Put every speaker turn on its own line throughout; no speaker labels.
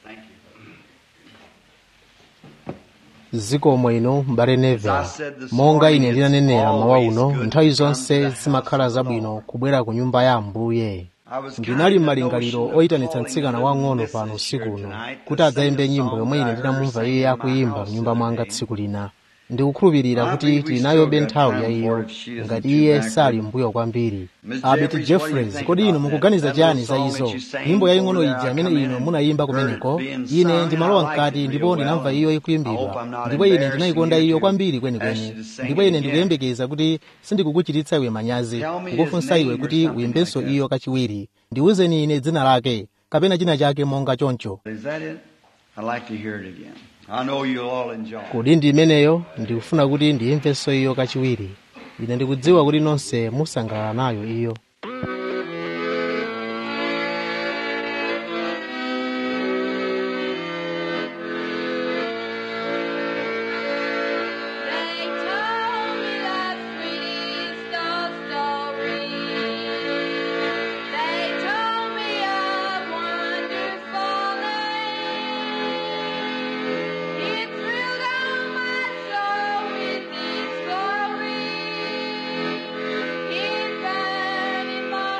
zikomo ino m'bale neville monga ine ndinanenera mawa uno nthawi zonse zimakhala zabwino kubwera ku nyumba ya ambuye ndinali m'malingaliro oyitanitsa mtsikana wang'ono pano usiku uno kuti adzayimbe nyimbo yomwe ine ndinamumva iye akuyimba m'nyumba mwanga tsiku lina ndikukhulupirira kuti tilinayobe nthawi yayiyo ngati iye sali mbuyo kwambiri abet jeffreys kodi inu mukuganiza chiyani za izo nyimbo yaying'ono ija imene inu munayimba kumeneko ine ndimalowa mkati ndipo ndinamva iyo ikuyimbidwa ndipo ine ndinayikonda iyo kwambiri kwenikweni ndipo ine ndikuyembekeza kuti sindikukuchititsa iwe manyazi kukufunsa iwe kuti uyimbenso iyo kachiwiri ndiwuzeni ine dzina lake kapena china chake monga choncho
Is that it? I'd like to hear it again. I know you'll all enjoy it.
kodi ndi imeneyo ndikufuna kuti ndiyimvenso iyo kachiwiri ine ndikudziwa kuti nonse musangalala nayo iyo
They told me that sweetest of stories. They told me of wonderful land. It thrilled on my soul with its glory. It burned in my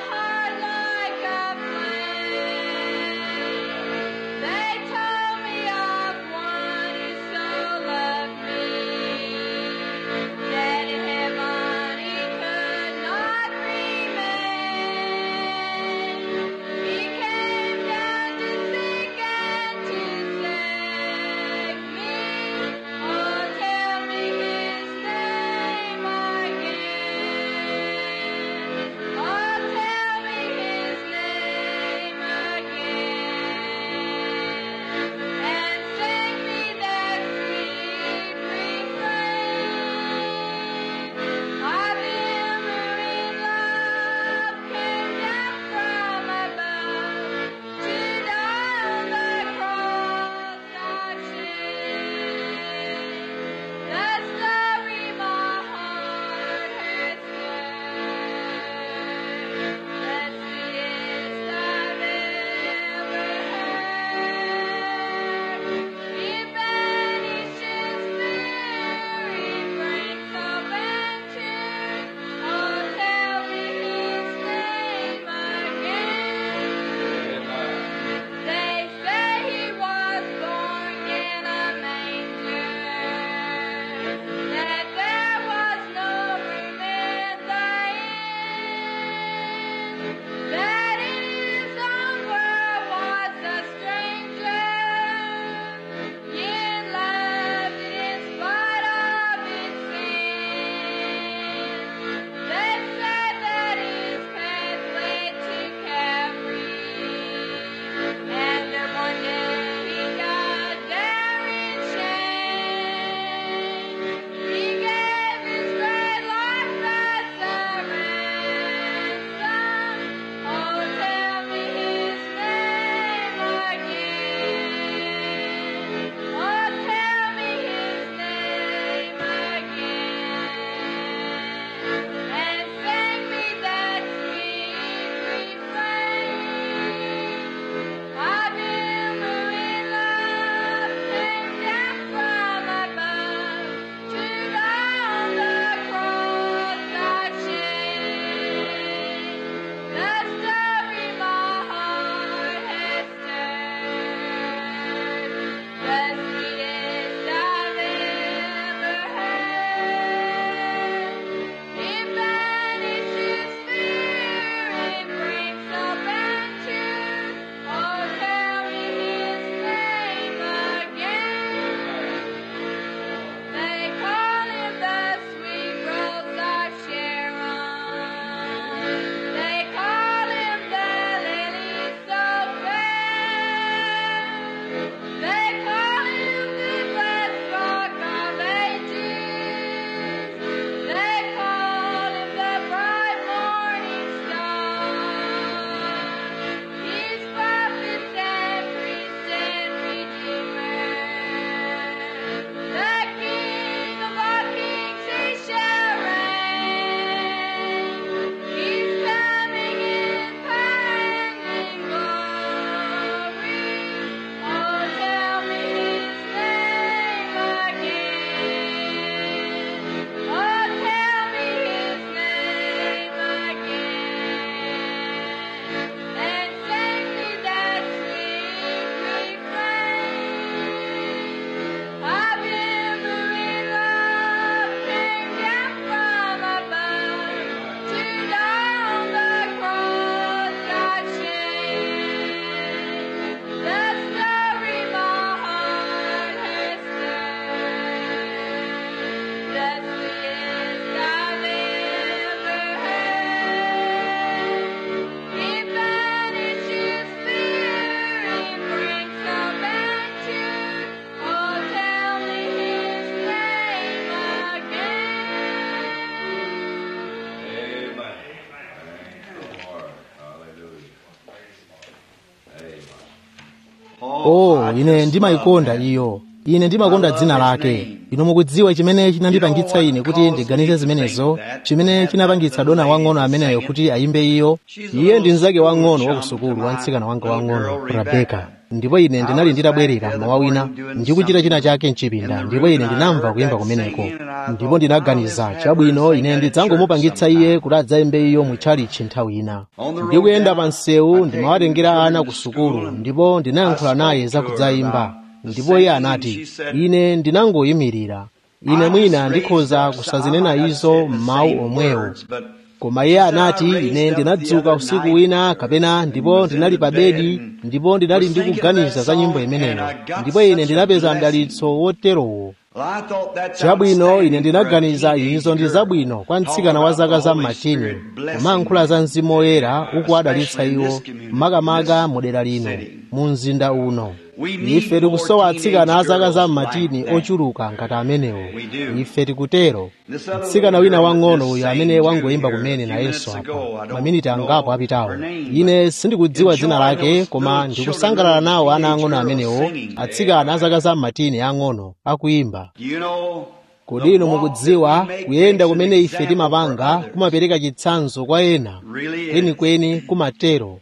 oh ine ndimayikonda iyo ine ndimakonda dzina lake inu mukudziwa chimene chinandipangitsa ine kuti ndiganize zimenezo chimene chinapangitsa dona wang'ono ameneyo kuti ayimbe iyo iye ndi mnzake wang'ono wa kusukulu wa mtsikana wanga wang'ono rabeka ndipo ine ndinali nditabwerera mawa wina ndikuchita china chake mchipinda ndipo ine ndinamva kuyimba kumeneko ndipo ndinaganiza chabwino ine ndidzangomupangitsa iye kuti adzayimbe iyo mutchalichi nthawi ina ndikuyenda pa msewu ndimawatengera ana ku sukulu ndipo ndinayankhula naye za kudzayimba ndipo iye anati ine ndinangoyimirira ine mwina ndikhoza kusazinena izo m'mawu omwewo koma iye anati ine ndinadzuka usiku wina kapena ndipo ndinali pa bedi ndipo ndinali ndikuganiza za nyimbo imeneyo ndipo ine ndinapeza mdalitso woterowo chabwino ine ndinaganiza izo ndi zabwino kwa mtsikana wa zaka za mmatini kumayankhula za mzimu woyera uku adalitsa iwo makamaka mu dera lino mu mzinda uno ife tikusowa atsikana a zaka za mmatini ochuluka ngati amenewo ife tikutero mtsikana wina wang'ono uyu amene wangoyimba kumene nayenso apa maminiti angapo apitawo ine sindikudziwa dzina lake koma ndikusangalala nawo ana ang'ono amenewo atsikana a zaka za mmatini ang'ono akuyimba kodi inu mukudziwa kuyenda kumene ife timapanga kumapereka chitsanzo kwa ena kwenikweni kumatero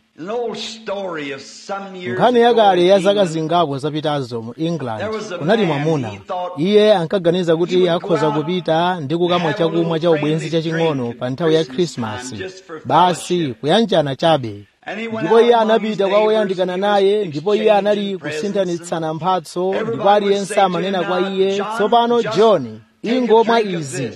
nkhani yakale ya zaka zingapo zapitazo mu england kunali mwamuna iye ankaganiza kuti akhoza kupita ndi kukamwa chakumwa cha ubwenzi chaching'ono pa nthawi ya khrisimasi basi kuyanjana chabe ndipo iye anapita kwa woyandikana naye ndipo iye anali kusinthanitsana mphatso ndipo aliyense amanena kwa iye tsopano john ingomwa izi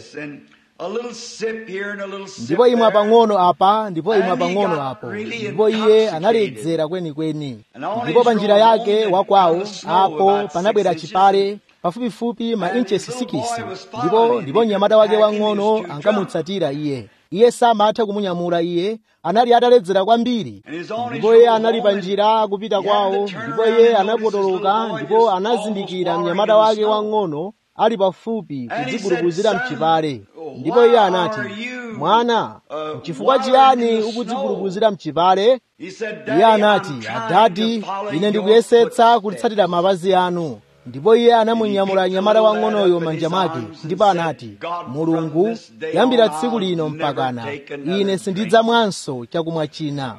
ndipo imwa pang'ono apa ndipo imwa pang'ono apo ndipo iye analedzera kwenikweni ndipo pa njira yake wakwawo apo panabwera chipale pafupifupi ma inchesi sikisi ndipo ndipo mnyamata wake wang'ono ankamutsatira iye iye samatha kumunyamula iye anali ataledzera kwambiri ndipo iye anali pa njira akupita kwawo ndipo iye anapotoloka ndipo anazindikira mnyamata wake wang'ono ali pafupi kudziguruguzira mchipale ndipo iye anati mwana chifukwa chiyani ukudziguruguzira mchipale iye anati adadi ine ndikuyesetsa kutsatira mapazi anu ndipo iye anamunyamula mnyamata wang'onoyo manja mwake ndipo anati mulungu kuyambira tsiku lino mpakana ine sindidzamwanso chakumwa china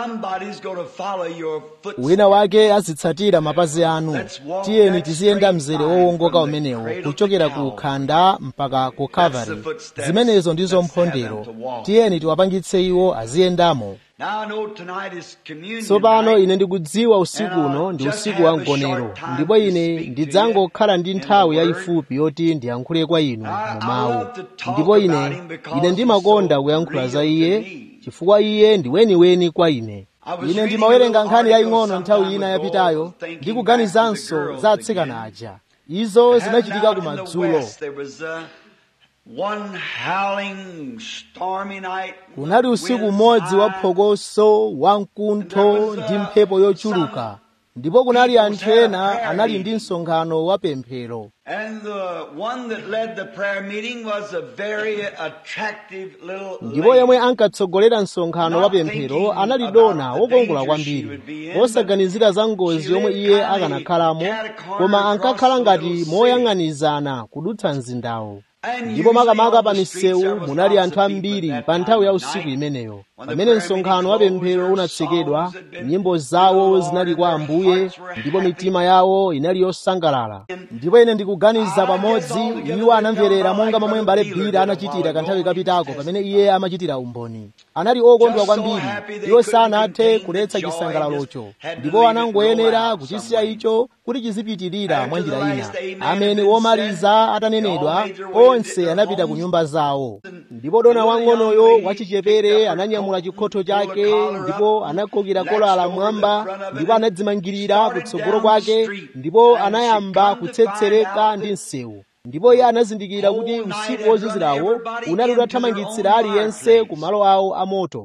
wina wake azitsatira mapazi anu tiyeni tiziyenda mzere wowongoka umenewo kuchokera ku khanda mpaka ku kalvari zimenezo ndizo mphondero tiyeni tiwapangitse iwo aziyendamo tsopano ine ndikudziwa usiku uno ndi usiku wa mgonero ndipo ine ndidzangokhala ndi nthawi yayifupi yoti ndiyankhule kwa inu mu mawu ndipo ine ine ndimakonda kuyankhula za iye chifukwa iye ndi weniweni kwa ine ine ndimawerenga nkhani yaying'ono nthawi ina yapitayo ndikuganizanso za atsikana aja izo zinachitika kumadzulo kunali usiku umodzi wa phokoso wamkuntho ndi mphepo yochuluka ndipo kunali anthu ena anali ndi msonkhano wa pemphero ndipo yemwe ankatsogolera msonkhano wa pemphero anali dona wokongola kwambiri osaganizira za ngozi yomwe iye akanakhalamo koma ankakhala ngati moyang'anizana kudutsa mzindawo ndipo makamaka pa misewu munali anthu ambiri pa nthawi ya usiku imeneyo pamene msonkhano wa pemphero unatsekedwa nyimbo zawo zinali kwa ambuye ndipo mitima yawo inali yosangalala ndipo ine ndikuganiza pamodzi iwo anamverera monga momwe mbale bhira anachitira kanthawi kapitako pamene iye amachitira umboni anali okondwa kwambiri iwo sanathe kuletsa chisangalalocho ndipo anangoyenera kuchisiya icho kuti chizipitirira mwa njira ina amene womaliza atanenedwa onse anapita ku nyumba zawo ndipo dona wang'onoyo wachichepere ananyamula chikhotho chake ndipo anakokera kolala mwamba ndipo anadzimangirira kutsogolo kwake ndipo anayamba kutsetsereka ndi msewu ndipo iye anazindikira kuti usiku wozizirawo unali utathamangitsira aliyense ku malo awo amoto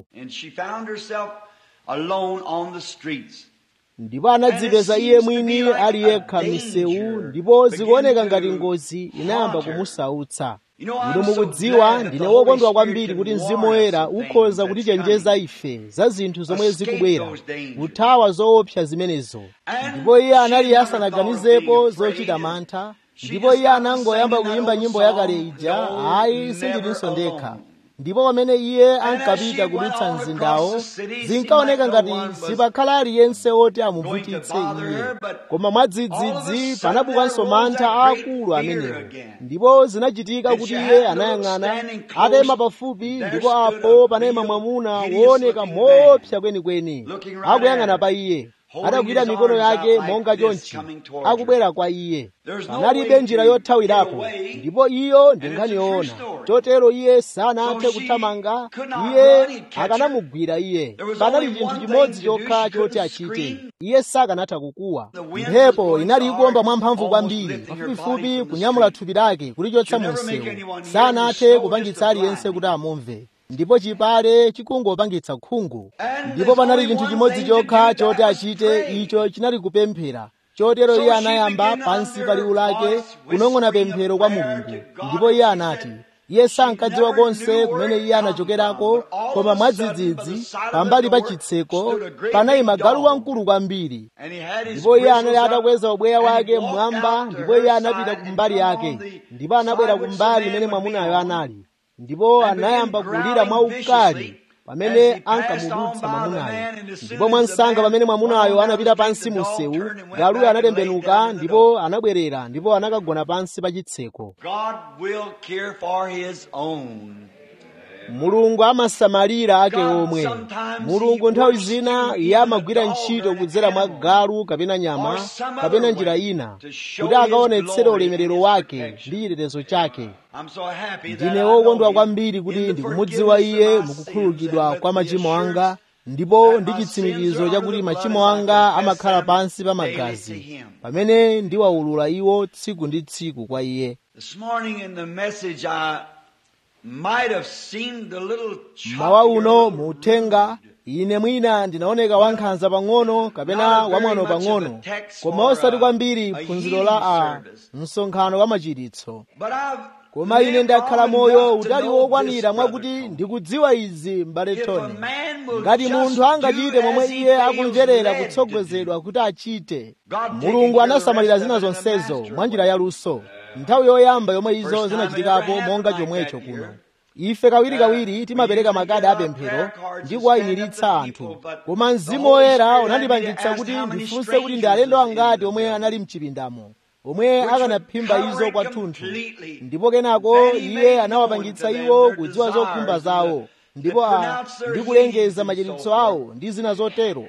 ndipo anadzipeza iye mwini ali yekha m'misewu ndipo zikuoneka ngati ngozi inayamba kumusautsa inu mukudziwa ndine wokondwa kwambiri kuti mzimu woyera ukhoza kutichenjeza ife za zinthu zomwe zikubwera kuthawa zoopsa zimenezo ndipo iye anali asanaganizepo zochita mantha ndipo iye anangoyamba kuyimba nyimbo yakale ija ayi sindilinso ndekha ndipo pamene iye ankapita kudutsa mzindawo zinkaoneka ngati sipakhala aliyense woti amuvutitse iye koma mwadzidzidzi panabukanso mantha aakulu amenewo ndipo zinachitika kuti iye anayang'ana atayima pafupi ndipo apo panayima mwamuna wooneka moopsa kwenikweni akuyang'ana pa iye adagwira mikono yake monga chonchi akubwera kwa iye panalibe njira yothawirapo ndipo iyo ndi nkhani yoona chotero iye sanathe kuthamanga iye akanamugwira iye panali chinthu chimodzi chokha choti achite iye sakanatha kukuwa mphepo inali ikuomba mwamphamvu kwambiri pafupifupi kunyamula thupi lake kulichotsa mu msewu sanathe kupangitsa aliyense kuti amumve ndipo chipale chikungopangitsa khungu ndipo panali chinthu chimodzi chokha choti achite icho chinali kupemphera chotero iye anayamba pansi pa liwu lake kunong'ona pemphero kwa mulungu ndipo iye anati iye sankadziwa konse kumene iye anachokerako koma mwadzidzidzi pambali pa chitseko panayima galu wamkulu kwambiri ndipo iye anali atakweza ubweya wake mmwamba ndipo iye anapita kumbali yake ndipo anabwera kumbali imene mwamunayo anali ndipo anayamba kulira mwaukali pamene ankamudutsa mwamunayo ndipo mwansanga pamene mwamunayo anapita pansi mu msewu galuyo anatembenuka ndipo anabwerera ndipo anakagona pansi pa chitseko mulungu amasamalira ake omwe mulungu nthawi zina iye amagwira ntchito kudzera mwa galu kapena nyama kapena njira ina kuti akaonetsere ulemerero wake ndi chitetezo chake ndine wokondwa kwambiri kuti ndikumudziwa iye mukukhululukidwa kwa machimo anga ndipo ndi chitsimikizo chakuti machimo anga amakhala pansi pa magazi pamene ndiwawulula iwo tsiku ndi tsiku kwa iye mawa uno muuthenga ine mwina ndinaoneka wankhanza pang'ono kapena wamwano pang'ono koma osati kwambiri phunziro la a msonkhano wa machiritso koma ine ndakhala moyo utali wokwanira mwakuti ndikudziwa izi m'bale tony ngati munthu angachite momwe iye akumverera kutsogozedwa kuti achite mulungu anasamalira zina zonsezo mwa njira yaluso nthawi yoyamba yomwe izo zinachitikapo monga chomwecho kuno ife kawirikawiri timapereka makadi apemphero ndi kuwayimiritsa anthu koma mzimu woyera unandipangitsa kuti ndifunse kuti ndi alendo angati omwe anali mchipindamo omwe akanaphimba izo kwathunthu ndipo kenako iye anawapangitsa iwo kudziwa zokhumba zawo ndipo a ndi kulengeza machiritso awo ndi zina zotero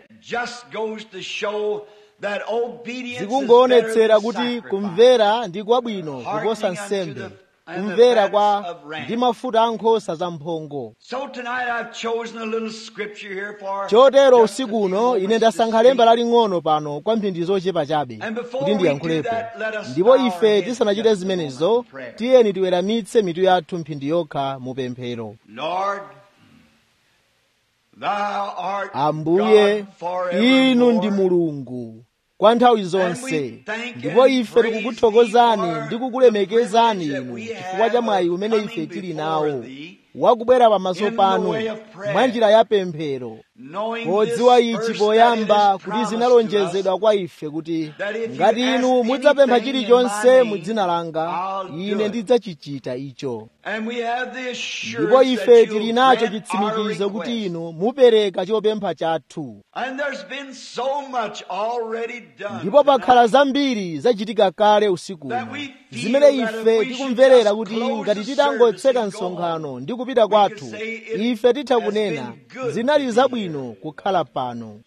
zikungoonetsera kuti kumvera ndi kwabwino kuposa nsembe kumvera kwa ndi mafuta ankhosa zamphongo chotero usiku uno ine ndasankha lemba laling'ono pano kwa mphindi zochepa chabe kuti ndiyankhulepo ndipo ife tisanachite zimenezo tiyeni tiweramitse mitu yathu mphindi yokha mu pemphero ambuye inu ndi mulungu kwa nthawi zonse ndipo ife tikukuthokozani ndi kukulemekezani inu chifukwa cha mwayi umene ife tili nawo wakubwera pamaso panu mwa njira ya pemphero podziwa ichi poyamba kuti zinalonjezedwa kwa ife kuti ngati inu mudzapempha chilichonse mu dzina langa ine ndidzachichita icho ndipo ife tili nacho chitsimikizo kuti inu mupereka chopempha chathu ndipo pakhala zambiri zachitika kale usiku zimene ife tikumverera kuti ngati titangotseka msonkhano ndi kupita kwathu ife titha kunena zinali zabwino kukhala pano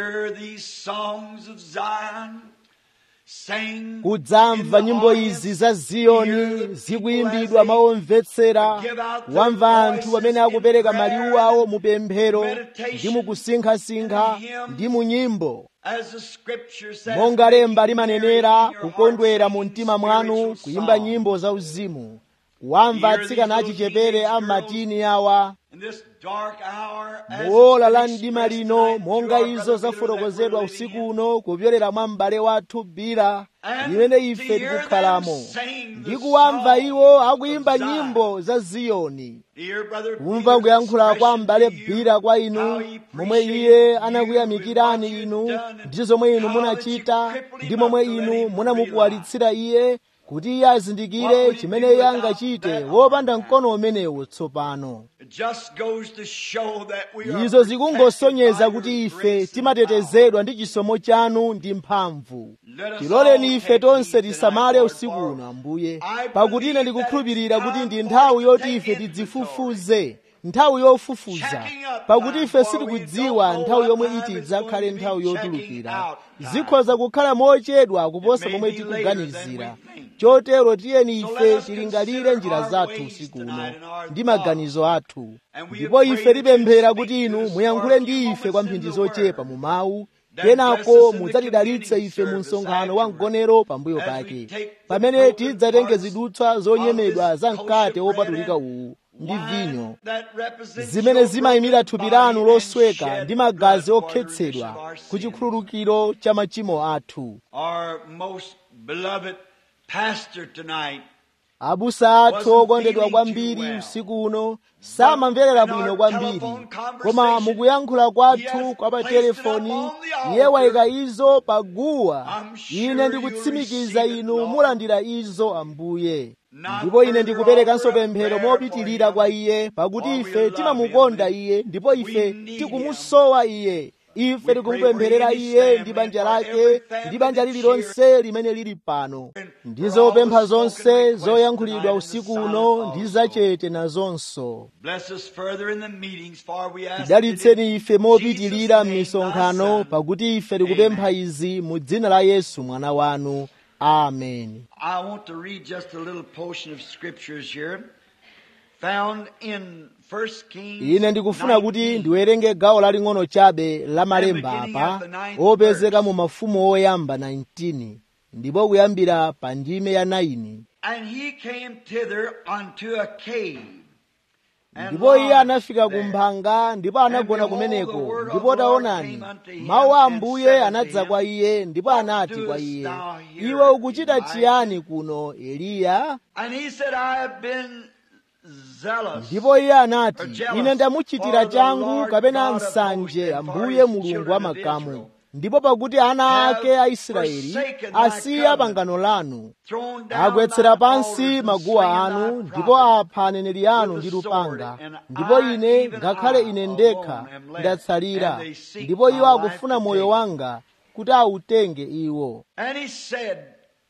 kudzamva nyimbo izi za ziyoni zikuyimbidwa mawomvetsera wamva anthu pamene akupereka maliwu awo mu pemphero ndi mukusinkhasinkha ndi mu nyimbo monga lemba limanenera kukondwera mu mtima mwanu kuyimba nyimbo zauzimu wamva atsikana achichepere a matini awa
In this dark hour, as
muola
it's
la
been
mdima
expressed
lino
tonight
monga
through our
izo
brother Peter
zafotokozedwa
that we're living
usiku
in,
uno kupyolera mwa m'bale wathu bira
And
limene
to
ife
hear
tikukhalamo
them sing the
ndi kuwamva
song
iwo
of
akuyimba
Zion.
nyimbo za ziyoni
Dear brother
kumva
Peter's
kuyankhula kwa
expression
m'bale
to you,
bira kwa
how
inu
he
momwe
appreciated
iye
you
anakuyamikirani
and what
inu
you've done
ndi zomwe inu
and how
munachita
that you crippled
ndi
him
momwe
up to let
inu
him
munamukwalitsira iye kuti iye azindikire
What would he
chimene
do
iye
without
angachite
that
wopanda
arm?
mkono umenewo tsopano
It just goes to show that we are
izo zikungosonyeza
protected
kuti
by your
ife
grace and
timatetezedwa ndi chisomo chanu ndi mphamvu
Let us
tiloleni
all
ife
take
tonse
heed
tisamale
tonight,
usiku
Lord,
uno ambuye
I
pakuti ine
believe
ndikukhulupirira
that it's
kuti ndi
time
nthawi
for us to
yoti
take
ife
inventory.
tidzifufuze nthawi yofufuza
Checking up
pakuti
time,
ife
for we
sitikudziwa
don't
nthawi
know
yomwe
what
iti
time is
idzakhale
going to be
nthawi
checking
yotulukira
out time.
zikhoza kukhala mochedwa kuposa
It may
momwe
be
tikuganizira
later than we think.
chotero tiyeni
So
ife
let us
tilingalire
consider
njira
our
zathu
ways
usiku
tonight
uno
and our
ndi
thoughts.
maganizo athu
And we
ndipo
pray
ife
that
tipemphera
you
kuti
speak
inu
to us
muyankhule
for a
ndi
few
ife kwa
moments
mphindi
in the
zochepa
Word.
mu mawu
That bless
kenako
us in the
mudzatidalitse
communion
ife mu
service
msonkhano wa
afterward.
mgonero pambuyo
As we
pake
take the
pamene
broken
tidzatenge
parts
zidutswa zonyemedwa
of
za
this
mkate
kosher
wopatulika
bread
uwu ndi
wine
vinyo
that represents
zimene
your
zimayimira
broken
thupi
body
lanu
and
losweka
shed
ndi magazi
blood for the remission
okhetsedwa
of our
ku
sins.
chikhululukiro cha machimo athu
Our most beloved pastor tonight
abusa athu
Wasn't
okondedwa
feeling
kwambiri
too well.
usiku uno samamverera
in our
bwino kwambiri
telephone
koma
conversation,
mukuyankhula
he
kwathu
has
kwa pa
placed it
telefoni
up on the
iye
altar.
wayika izo pa guwa
I'm sure
ine
you'll
ndikutsimikiza
receive it,
inu
Lord.
mulandira izo ambuye
Not
ndipo ine
further
ndikuperekanso
offer a
pemphero
prayer
mopitirira
for
kwa
him.
iye pakuti
For we
ife
love
timamukonda
him.
iye ndipo ife
We need
tikumusowa iye ife tikumupempherera iye ndi banja lake ndi banja lililonse limene lili pano ndizopempha zonse zoyankhulidwa usiku uno ndi zachete nazonso
Bless us further in the meetings, for we ask it
tidalitseni
in
ife mopitirira
Jesus' name,
m'misonkhano
thy Son.
pakuti ife tikupempha
Amen.
izi mu dzina la yesu mwana wanu amen
I want to read just a little portion of scriptures here, found in 1 Kings.
ine ndikufuna kuti
19.
ndiwerenge gawo laling'ono chabe la malemba apa opezeka mu mafumu oyamba 19 ndipo kuyambira pa ndime ya 9
And he came thither unto a cave. and
ndipo iye
lodged
anafika
there.
ku mphanga ndipo anagona
And behold, the
kumeneko
word of
ndipo
the Lord
taonani
came unto him
mawu a
and
ambuye
said unto
anadza
him,
kwa iye ndipo
What
anati kwa
doest
iye
thou here,
iwe ukuchita
Elijah?"
chiyani kuno eliya
And he said, I have been zealous.
ndipo iye anati
Or jealous
ine ndamuchitira
for the
changu
Lord
kapena
God of
nsanje
hosts and for
ambuye
his
mulungu
children
wa
of
makamu
Israel.
ndipo pakuti ana
have
ake a israeli
forsaken thy
asiya
covenant,
pangano lanu
thrown down
agwetsera
thine
pansi
altars and
maguwa
slain
anu
thy
ndipo
prophets.
apha aneneri anu
with
ndi
the sword,
lupanga
and
ndipo
I,
ine
even
ngakhale
I,
ine ndekha
alone am left,
ndatsalira
and they seek
ndipo
my
iwo
life
akufuna
to
moyo
take.
wanga kuti awutenge iwo
And he said,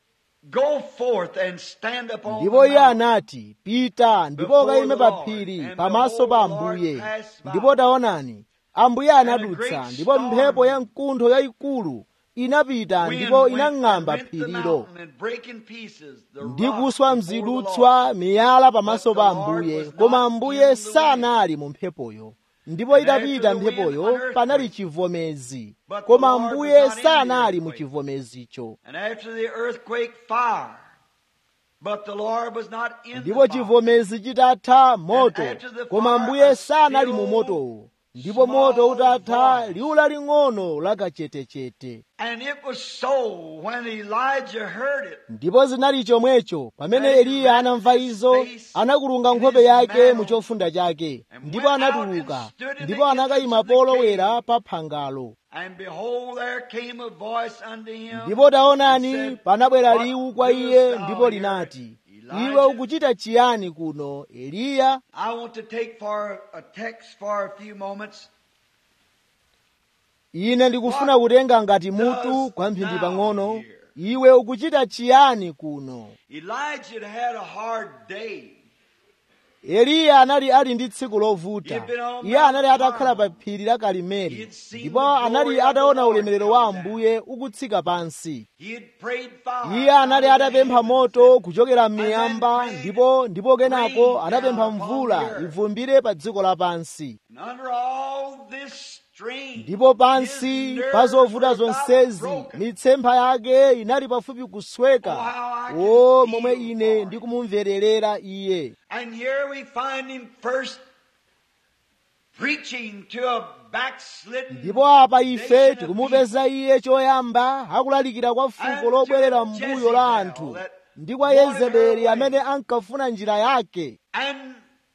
Go forth and stand upon
ndipo
the
iye
mountain.
anati pita ndipo
Before
ukayime
the
pa
Lord,
phiri
and
pamaso
behold,
pa
the Lord
ambuye
passed by.
ndipo taonani ambuye
And a
anadutsa
great
ndipo
storm
mphepo ya mkuntho yayikulu inapita
Wind
ndipo
went-
inang'amba
rent the
phirilo
mountain and brake in pieces the
ndi
rock
kuswa
before the
mzidutswa miyala pamaso
But the
pa
Lord
ambuye
was
koma
not
ambuye
in the wind.
sanali mu mphepoyo ndipo
And
itapita
after the wind,
mphepoyo
an earthquake.
panali chivomezi
But the
koma
Lord was
ambuye
not in the
sanali mu
earthquake.
chivomezicho
And after the earthquake, fire. But the Lord was not in
ndipo
the fire.
chivomezi chitatha moto
And after the
koma
fire,
ambuye
a
sanali mu
still
motowo ndipo moto
small
utatha
voice.
liwu laling'ono lakachetechete
And it was so when Elijah heard it.
ndipo zinali chomwecho pamene
And he
eliya
wrapped
anamva
his
izo
face
anakulunga
in
nkhope
his
yake
mantle
mu chofunda chake
and
ndipo
went out
anatuluka
and stood in
ndipo
the
anakayima
entrance of the
polowera
cave.
pa phangalo
And behold, there came a voice unto him.
ndipo taonani
and said,
panabwera
What
liwu kwa
doest
iye
thou
ndipo
here,
linati
Elijah?
iwe ukuchita chiyani kuno eliya
I want to take for a text for a few moments.
ine ndikufuna kutenga ngati mutu
does
kwa mphindi
thou
pang'ono
here?
iwe ukuchita chiyani kuno
Elijah had had a hard day.
eliya anali ali ndi tsiku lovuta
He had been on
iye anali
Mount
atakhala pa
Carmel.
phiri la
He
karimeli
had seen
ndipo
the glory
anali
of the
ataona
Lord
ulemerero wa
come down.
ambuye ukutsika pansi
He had prayed fire.
iye anali
out of the
atapempha
heavens
moto
and-
kuchokera
and then
m'miyamba
prayed
ndipo ndipo kenako
rain
anapempha
down upon
mvula
the earth.
ivumbire pa dziko lapansi
And under all this strain,
ndipo pansi
his
pa
nerves
zovuta
were about
zonsezi
broken.
mitsempha yake inali pafupi kusweka
Oh, how I can
o
feel
momwe ine
for
ndikumumverera iye
And here we find him first preaching to a backslidden
ndipo apa ife
nation of
tikumupeza iye choyamba akulalikira kwa fuko lobwerera mbuyo la anthu ndi kwa yezebeli amene ankafuna njira yake
And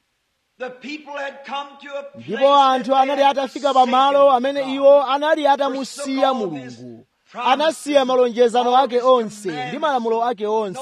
the people had come to a place
ndipo anthu
that they
anali
had
atafika pamalo
forsaken
amene
God.
iwo anali atamusiya mulungu anasiya malonjezano ake onse ndi malamulo ake onse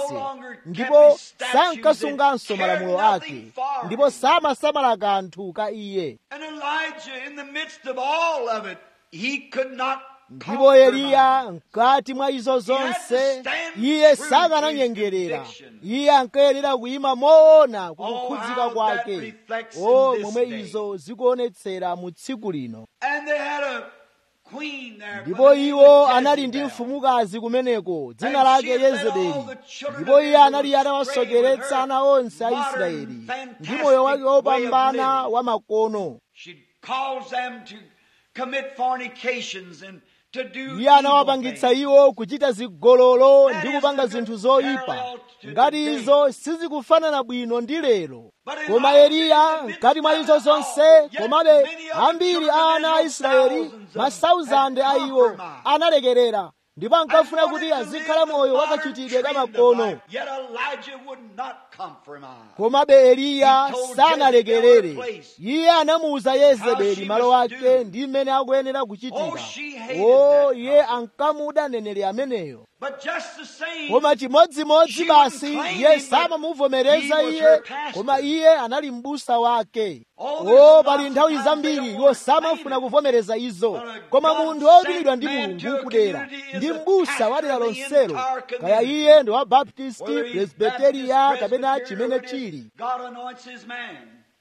ndipo sankasunganso malamulo ake ndipo samasamala kanthu ka iye
And Elijah, in the midst of all of it, he could not
ndipo eliya mkati mwa izo zonse iye
true
sakananyengerera
to his conviction.
iye ankayenera kuyima moona
Oh,
kukhudzika
how
kwake
that reflects in
o
this
momwe
day.
izo zikuonetsera mu tsiku lino
And they had a queen there.
ndipo
by the name
iwo
of
anali ndi
Jezebel.
mfumukazi kumeneko dzina
And
lake
she had led
yezebeli
all the children
ndipo
of
iye
Israel
anali
astray with
atawasokeretsa
her
ana onse a
modern,
israeli ndi
fantastic
moyo wake
way of
wopambana
living.
wa makono
She calls them to commit fornications and to do
iye
evil
anawapangitsa
things.
iwo kuchita zigololo
That
ndi
is
kupanga
the
zinthu zoyipa
parallel to
ngati
today.
izo sizikufanana bwino ndi lero
But in
koma
all
eliya
things,
mkati mwa izo
all,
zonse
yet
komabe
many of the
ambiri
children
a
of
ana a
Israel,
israeli
thousands of
masauzande
had
a iwo
compromised.
analekerera ndipo ankafuna
And
kuti
wanted to
azikhala
live the
moyo
modern
wakachitidwe ka
trend of
makono
life. Yet Elijah would not compromise.
komabe eliya
He told
sanalekerere
Jezebel her place.
iye anamuwuza yezebeli
she
malo
must
ake
do.
ndi mmene akuyenera kuchitira
Oh, she hated
o
that
iye
prophet.
ankamuda neneri ameneyo
But just the same,
koma chimodzimodzi
She
basi
wouldn't claim
iye
him, but
samamuvomereza
he was
iye
her pastor.
koma iye anali m'busa wake
Oh, there's
o
a
pali
lot
nthawi
of times they
zambiri
don't
iwo
wanna
samafuna
claim it.
kuvomereza izo
But a
koma
God
munthu wodulidwa
sent
ndi
man
mulungu
to a
kudera
community is
ndi
a
m'busa wa dera
pastor of the
lonselo
entire
kaya
community.
iye ndi wa baptisti
Whether he's
presbiteriya
Baptist,
kapena
Presbyterian,
chimene
or whatever,
chili
God anoints his man.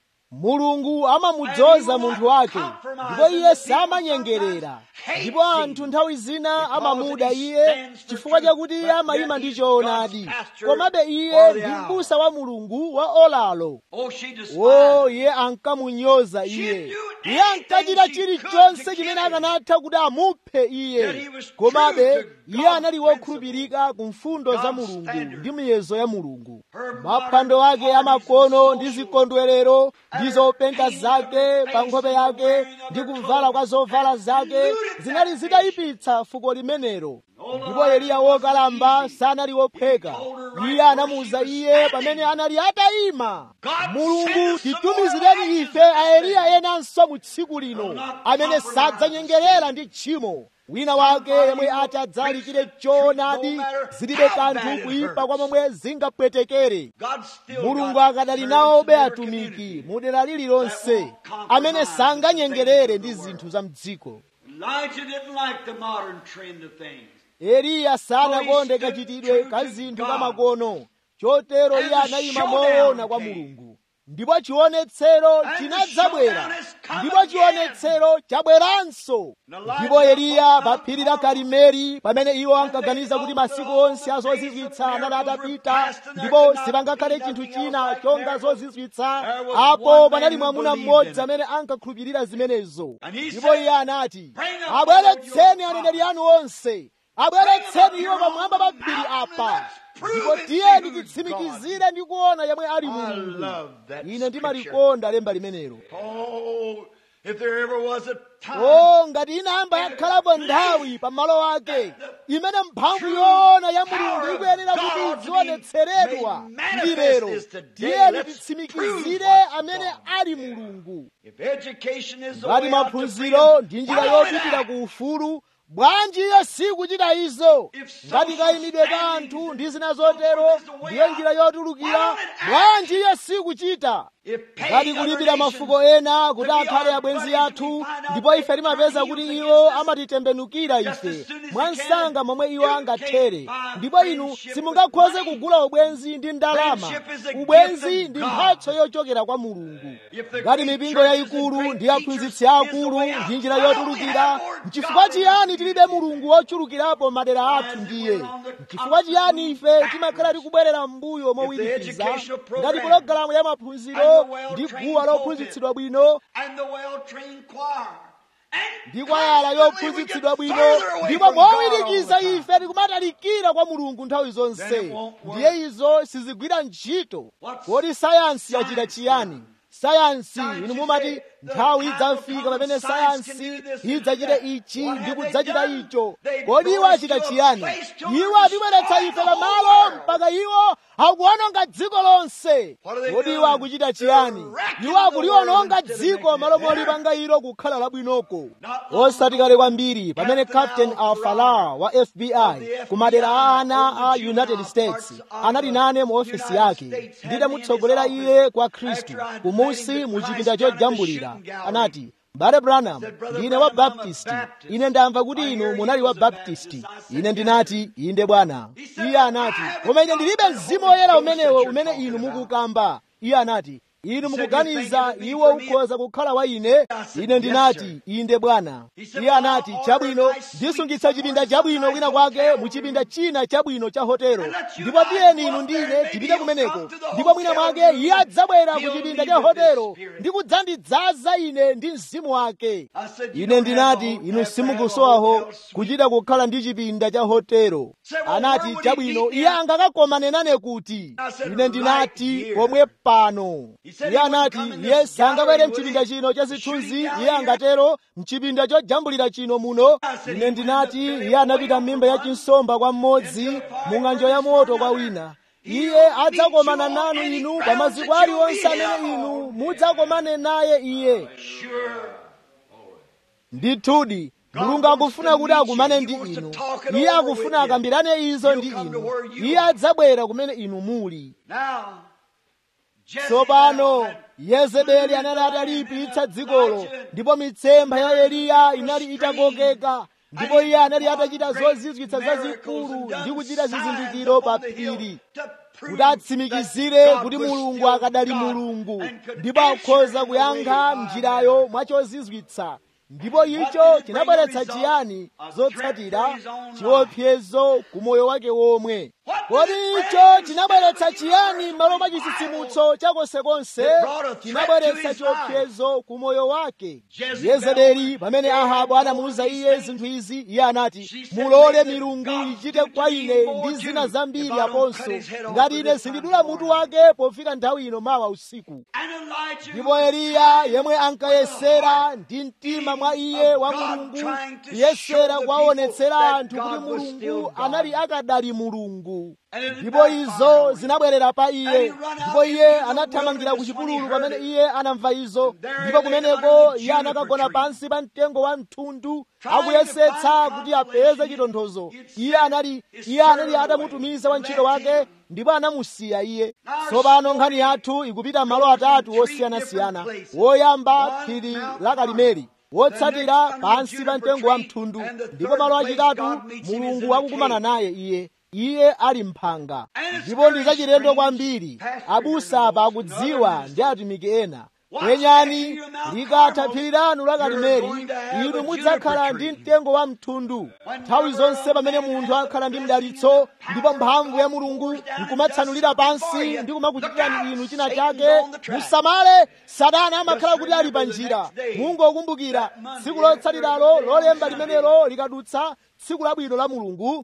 mulungu amamudzoza munthu wake ndipo iye samanyengerera ndipo anthu nthawi zina amamuda iye chifukwa chakuti iye amayima ndi choonadi komabe iye ndi m'busa wa mulungu wa olalo
Oh, she despised.
o iye ankamunyoza iye iye ankachita chilichonse chimene akanatha kuti amuphe iye komabe iye anali wokhulupirika ku mfundo za mulungu ndi miyezo ya mulungu maphwando ake amakono ndi zikondwerero ndi zopenga zake pa nkhope yake ndi kuvala kwa zovala zake zinali zitayipitsa fuko limenelo ndipo eliya wokalamba sanali wophweka iye anamuwuza iye pamene anali atayima mulungu titumizireni ife aeliya enanso mu tsiku lino amene sadzanyengerera ndi tchimo wina wake yemwe ati adzalikire choonadi zilibe kanthu kuyipa kwa momwe zingapwetekere
God still
mulungu
got
akadali
servants
nawo
in their
atumiki
community.
mu dera lililonse amene sanganyengerere ndi zinthu za mdziko
Elijah didn't like the modern trend of things.
eliya sanakonde kachitidwe ka zinthu kamakono chotero iye anayima moona kwa mulungu ndipo chionetsero chinadzabwera ndipo chionetsero chabweranso ndipo eliya pa phiri la karimeli pamene iwo ankaganiza kuti masiku onse azozizwitsa anali atapita ndipo sipangakhale chinthu china chonga zozizwitsa apo panali mwamuna mmodzi amene ankakhulupirira zimenezo ndipo iye anati abweretseni aneneri anu onse abweretseni iwo pamwamba pa phiri apa ndipo tiyeni titsimikizire ndi kuona yemwe ali
I
mulungu
love that
ine
scripture.
ndimalikonda lemba limenelo
Oh, if there ever was a time
o ngati inayamba yakhalapo nthawi pa malo ake imene mphamvu yoona ya mulungu ikuyenera kuti izionetseredwa ndi lero tiyeni titsimikizire amene ali mulungu
if education is the
ngati
way out to
maphunziro
freedom,
ndi njira
follow it
yopitira
out.
ku ufulu bwanji iyo sikuchita izo
If
ngati
social
kayimidwe ka
standing
anthu ndi
is
zina
so forth
zotero
is the way
ndiyo
out,
njira yotulukira
follow it out.
bwanji iyo sikuchita
If
ngati
paying
kulipira
other
mafuko
nations
ena kuti
to be
akhale
our
abwenzi
buddies, we
athu
find out
ndipo
they
ife timapeza
turn
kuti
heels
iwo
against us
amatitembenukira
just
ife
as soon as you
mwansanga
can.
momwe iwo
You
angathere
can't buy
ndipo inu
friendship
simungakhoze
with money.
kugula ubwenzi ndi ndalama
Friendship is a gift
ubwenzi
of
ndi
God.
mphatso yochokera kwa mulungu
If the
ngati
great
mipingo
churches
yayikulu
and great
ndi aphunzitsi
teachers is the
akulu
way out,
ndi njira
why don't we
yotulukira
have more
nchifukwa
God
chiyani
in
tilibe
the
mulungu wochulukirapo madera athu
As if
ndiye
we're on the
nchifukwa chiyani ife
constant
timakhala tikubwerera m'mbuyo mowirikiza
educational program
ngati pologalamu ya maphunziro
and the well
ndi
trained
guwa
pulpit
lophunzitsidwa bwino
and the well-trained choir. And
ndi kwayala
constantly we
yophunzitsidwa
get
bwino
further away
ndipo
from God all
mowirikiza
the time.
ife tikumatalikira kwa mulungu nthawi
Then
zonse
it won't work.
ndiye izo sizigwira ntchito
What's
kodi sayansi yachita
science
chiyani
done?
sayansi
Science
inu
you
mumati
say,
nthawi idzafika pamene sayansi idzachite ichi ndi kudzachita icho kodi iwo achita chiyani iwo atibweretsa ife pamalo mpaka iwo akuononga dziko lonse kodi iwo akuchita chiyani iwo akuliwononga dziko malo molipanga ilo kukhala labwinoko osati kale kwambiri pamene captain alfalar wa fbi ku madera a ana a united states anali nane mu ofisi yake ndidamutsogolera iye kwa khristu kumusi mu chipinda chojambulira anati mbale branham ndine wa baptisti ine ndamva kuti inu munali wa baptisti ine ndinati inde bwana iye anati koma ine ndilibe mzimu woyera umenewo umene inu mukukamba iye anati inu mukuganiza iwo ukhoza kukhala wa ine ine ndinati inde bwana iye anati chabwino ndisungitsa chipinda chabwino kwina kwake mu chipinda china chabwino cha hotelo ndipo tiyeni inu ndine tipite kumeneko ndipo mwina mwake iye adzabwera ku chipinda cha hotelo ndi kudzandidzaza ine ndi mzimu wake ine ndinati inu simukusowaho kuchita kukhala ndi chipinda cha hotelo anati chabwino iye angakakomane nane kuti ine ndinati pomwe pano iye anati iye sangabwere mchipinda chino cha zithunzi iye angatero mchipinda chojambulira chino muno ine ndinati iye anapita m'mimba ya chinsomba kwa mmodzi mu ng'anjo ya moto kwa wina iye adzakomana nanu inu pa maziko aliwonse amene inu mudzakomane naye iye ndithudi mulungu akufuna kuti akumane ndi inu iye akufuna akambirane izo ndi inu iye adzabwera kumene inu muli tsopano yezebeli anali ataliyipitsa dzikolo ndipo mitsempha ya eliya inali itakokeka ndipo iye anali atachita zozizwitsa zazikulu ndi kuchita zizindikiro pa phiri kuti atsimikizire kuti mulungu akadali mulungu ndipo akhoza kuyankha njirayo mwachozizwitsa ndipo icho chinabweretsa chiyani zotsatira chiopsezo ku moyo wake womwe kodi icho chinabweretsa chiyani m'malo mwa chitsitsimutso chakonsekonse chinabweretsa chiopsezo ku moyo wake yezebeli pamene ahabu anamuwuza iye zinthu izi iye anati mulole milungu ichite kwa ine ndi zina zambiri aponso ngati ine sindidula mutu wake pofika nthawi ino mawa usiku ndipo eliya yemwe ankayesera ndi mtima mwa iye wa mulungu kuyesera kuwaonetsera anthu kuti mulungu anali akadali mulungu ndipo izo zinabwerera pa iye ndipo iye anathamangira ku chipululu pamene iye anamva izo ndipo kumeneko iye anakagona pansi pa mtengo wa mthundu akuyesetsa kuti apeze chitonthozo iye anali iye anali atamutumiza wantchito wake ndipo anamusiya iye tsopano nkhani yathu ikupita malo atatu osiyanasiyana woyamba phiri la karimeli wotsatira pansi pa mtengo wa mthundu ndipo malo achitatu mulungu akukumana naye iye iye ali mphanga ndipo ndi zachilendo kwambiri abusa apa akudziwa ndi atumiki ena penyani likatha phiri lanu la karimeli inu mudzakhala ndi mtengo wa mthundu nthawi zonse pamene munthu akhala ndi mdalitso ndipo mphamvu ya mulungu nkumatsanulira pansi ndi kumakuchitirani inu china chake musamale satana amakhala kuti ali pa njira mungokumbukira tsiku lotsatiralo lolemba limenelo likadutsa tsiku labwino la mulungu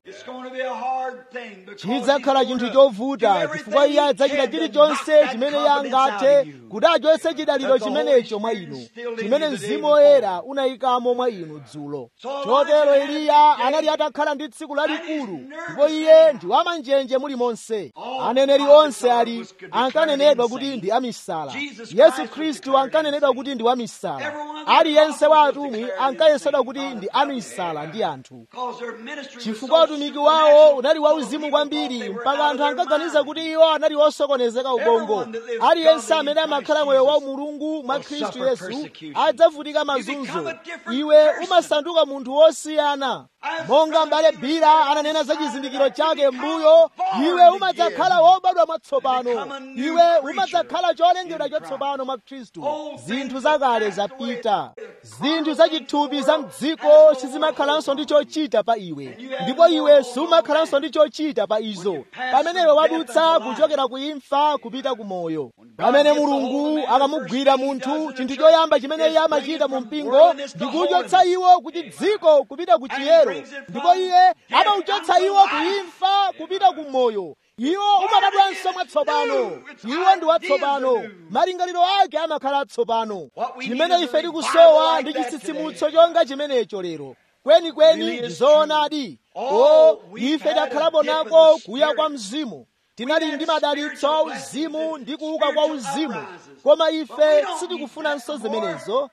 chidzakhala chinthu chovuta chifukwa iye adzachita chilichonse chimene iye angathe kuti achotse chidaliro chimenecho mwa inu chimene mzimu woyera unayikamo mwa inu dzulo chotero eliya anali atakhala ndi tsiku lalikulu ndipo iye ndi wamanjenje mulimonse aneneri onse ali ankanenedwa kuti ndi amisala yesu khristu ankanenedwa kuti ndi wamisala aliyense wa atumwi ankayesedwa kuti ndi amisala ndi anthu chifukwa utumiki wawo unali wauzimu kwambiri mpaka anthu ankaganiza kuti iwo anali osokonezeka ubongo aliyense amene amakhala moyo wa mulungu mwa khristu yesu adzavutika mazunzo iwe umasanduka munthu wosiyana monga mbale bira ananena za chizindikiro chake mbuyo iwe umadzakhala wobadwa mwatsopano iwe umadzakhala cholengedwa chatsopano mwa khristu zinthu zakale zapita zinthu zachithupi za mdziko sizimakhalanso ndi chochita pa iwe ndipo iwe sumakhalanso ndi chochita pa izo pamene iwe wadutsa kuchokera ku imfa kupita ku moyo pamene mulungu akamugwira munthu chinthu choyamba chimene iye amachita mu mpingo ndi kuchotsa iwo ku chidziko kupita ku chiyero ndipo iye amauchotsa iwo ku imfa kupita ku moyo iwo umabadwanso mwatsopano iwo ndi watsopano malingaliro ake amakhala atsopano chimene ife tikusowa ndi chitsitsimutso chonga chimenecho lero kwenikweni ndi zoonadi o ife takhalapo nako kuya kwa mzimu tinali ndi madalitso a uzimu ndi kuuka kwa uzimu koma ife sitikufunanso zimenezo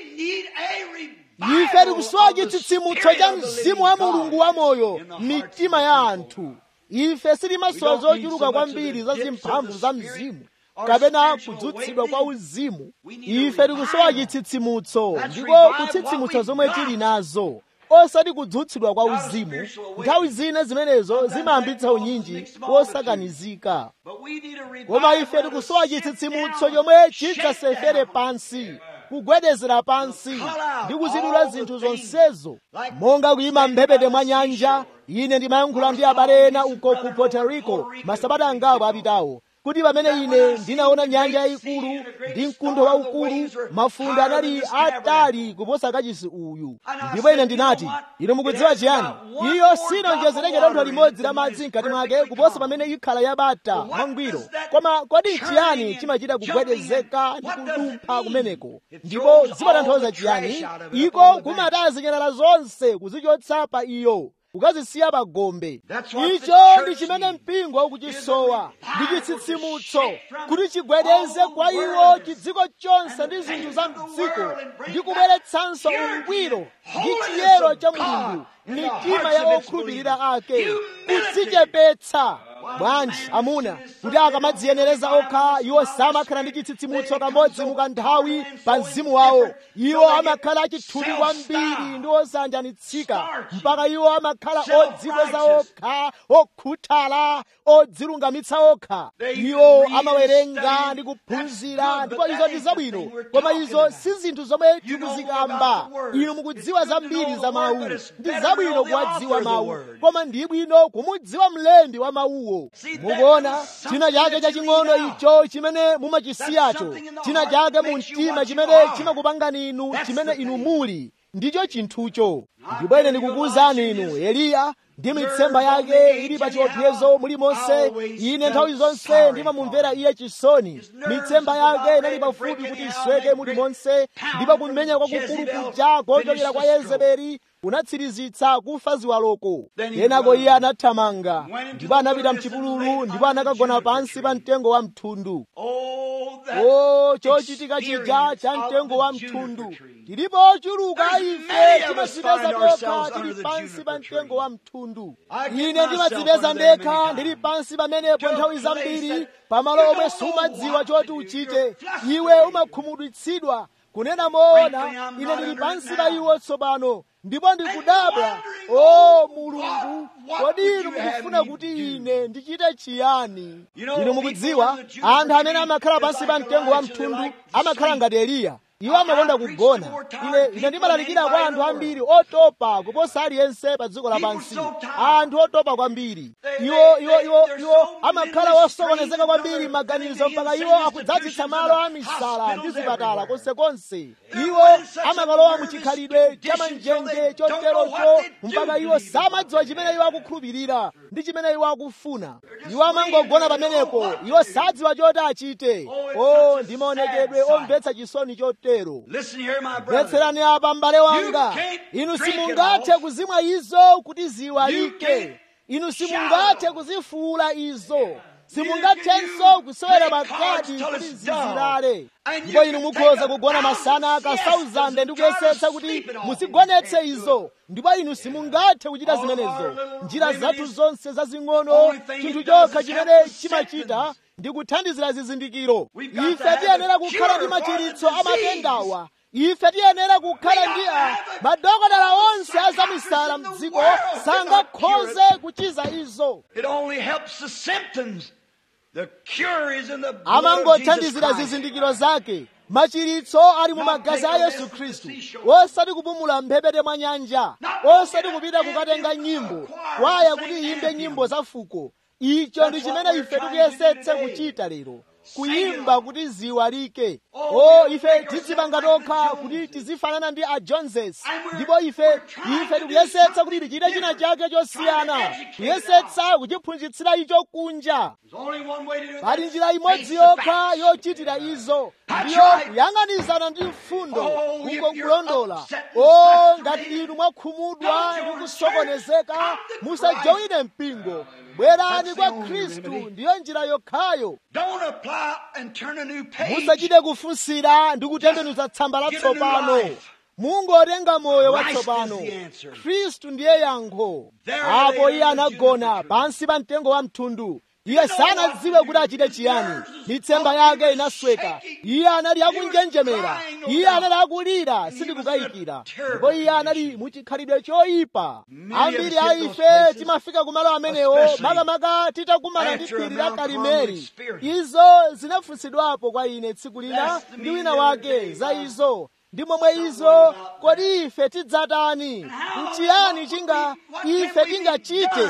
ife tikusowa chitsitsimutso cha mzimu wa mulungu wamoyo m'mitima ya anthu ife sitimasowa zochuluka kwambiri za zimphamvu za mzimu kapena kudzutsidwa kwa uzimu ife tikusowa chitsitsimutso ndiko kutsitsimutsa zomwe tili nazo osati kudzutsidwa kwa uzimu nthawi zina zimenezo zimayambitsa unyinji wosakanizika koma ife tikusowa chitsitsimutso chomwe chidzasefere pansi kugwedezera pansi ndi kuzidula zinthu zonsezo monga kuyima mphepete mwa nyanja ine ndimayankhula ndi abale ena uko ku puerto rico masabata angapo apitawo kuti pamene ine ndinaona nyanja yayikulu ndi mkuntho waukulu mafunde anali atali kuposa kachisi uyu ndipo ine ndinati ine mukudziwa chiyani iyo sinonjezereke dontho limodzi la madzi mkati mwake kuposa pamene ikhala yabata mwangwiro koma kodi chiyani chimachita kugwedezeka ndi kudumpha kumeneko ndipo zimatanthauza chiyani iko kumataya zinyalala zonse kuzichotsa pa iyo ukazisiya pa gombe icho ndi chimene mpingo ukuchisowa ndi chitsitsimutso kuti chigwedeze kwa iwo chidziko chonse ndi zinthu za mdziko ndi kubweretsanso ungwiro ndi chiyero cha mulungu mitima ya okhulupirira ake kudzichepetsa bwanji amuna kuti akamadziyenereza okha iwo samakhala ndi chitsitsimutso kamodzi mukanthawi pa mzimu wawo iwo amakhala achithupi kwambiri ndi osanjanitsika mpaka iwo amakhala odzikweza okha okhuthala odzilungamitsa okha iwo amawerenga ndi kuphunzira ndipo izo ndi zabwino koma izo si zinthu zomwe tikuzikamba inu mukudziwa zambiri za mawu ndi zabwino kuwadziwa mawu koma ndi bwino kumudziwa mlembi wa mawuwo mukuona china chake chaching'ono icho chimene mumachisiyacho china chake mu mtima chimene chimakupangani inu chimene inu muli ndicho chinthucho ndipo ine ndikukuwuzani inu eliya ndi mitsempha yake ili pa chiopsezo mulimonse ine nthawi zonse ndimamumvera iye chisoni mitsempha yake inali pafupi kuti isweke mulimonse ndipo kumenya kwakukulu kuja kochokera kwa yezebeli kunatsirizitsa kufa ziwaloko kenako iye anathamanga ndipo anapita mchipululu ndipo anakagona pansi pa mtengo wa mthundu o chochitika chija cha mtengo wa mthundu tilipo ochuluka ife timadzipeza tokha tili pansi pa mtengo wa mthundu ine ndimadzipeza ndekha ndili pansi pamenepo nthawi zambiri pamalo omwe sumadziwa choti uchite iwe umakhumudwitsidwa kunena moona ine ndili pansi pa iwo tsopano ndipo ndikudabwa o mulungu kodi inu mukufuna kuti ine ndichite chiyani inu mukudziwa anthu amene amakhala pansi pa mtengo wa mthundu amakhala ngati eliya iwo amakonda kugona ine ine ndimalalikira kwa anthu ambiri otopa kuposa aliyense pa dziko lapansi anthu otopa kwambiri iwo iwo iwo iwo amakhala osokonezeka kwambiri maganizo mpaka iwo akudzadzitsa malo a misala ndi zipatala konsekonse iwo amakalowa muchikhalidwe cha manjenje choterocho mpaka iwo samadziwa chimene iwo akukhulupirira ndi chimene iwo akufuna iwo amangogona pamenepo iwo sadziwa choti achite o ndi maonekedwe omvetsa chisoni chotero mvetserani apa m'bale wanga inu simungathe kuzimwa izo kuti ziwalike inu simungathe kuzifuula izo simungathenso kusewera makadi kuti zizilale ndipo inu mukhoza kugona masana kasauzande ndi kuyesetsa kuti muzigonetse izo ndipo inu simungathe kuchita zimenezo njira zathu zonse zazing'ono chinthu chokha chimene chimachita ndi kuthandizira zizindikiro ife tiyenera kukhala ndi machiritso a matendawa ife tiyenera kukhala ndi a madokotala onse azamisala mdziko sangakhoze kuchiza izo amangothandizira zizindikiro zake machiritso ali mu magazi a yesu khristu osati kupumula mphepete mwa nyanja osati kupita kukatenga nyimbo kwaya kuti iyimbe nyimbo za fuko icho ndi chimene ife tikuyesetsa kuchita lero kuyimba kuti ziwalike o ife tizipanga tokha kuti tizifanana ndi a joneses ndipo ife ife tikuyesetsa kuti tichite china chake chosiyana kuyesetsa kuchiphunzitsira icho kunja pali njira imodzi yokha yochitira izo ndiyo kuyang'anizana ndi mfundo uko kulondola o ngati inu mwakhumudwa ndi kusokonezeka musajowine mpingo bwerani kwa khristu ndiyo njira yokhayo musachite kufunsira ndi kutembenuza tsamba latsopano mungotenga moyo watsopano khristu ndiye yankho apo iye anagona pansi pa mtengo wa mthundu iye sanadziwe kuti achite chiyani mitsempha yake inasweka iye anali akunjenjemera iye anali akulira sindikukayikira ndipo iye anali muchikhalidwe choyipa ambiri a ife timafika kumalo amenewo makamaka titakumana ndi phiri la karimeli izo zinafunsidwapo kwa ine tsiku lina ndi wina wake za izo ndi momwe izo kodi ife tidzatani nchiyani chinga ife tingachite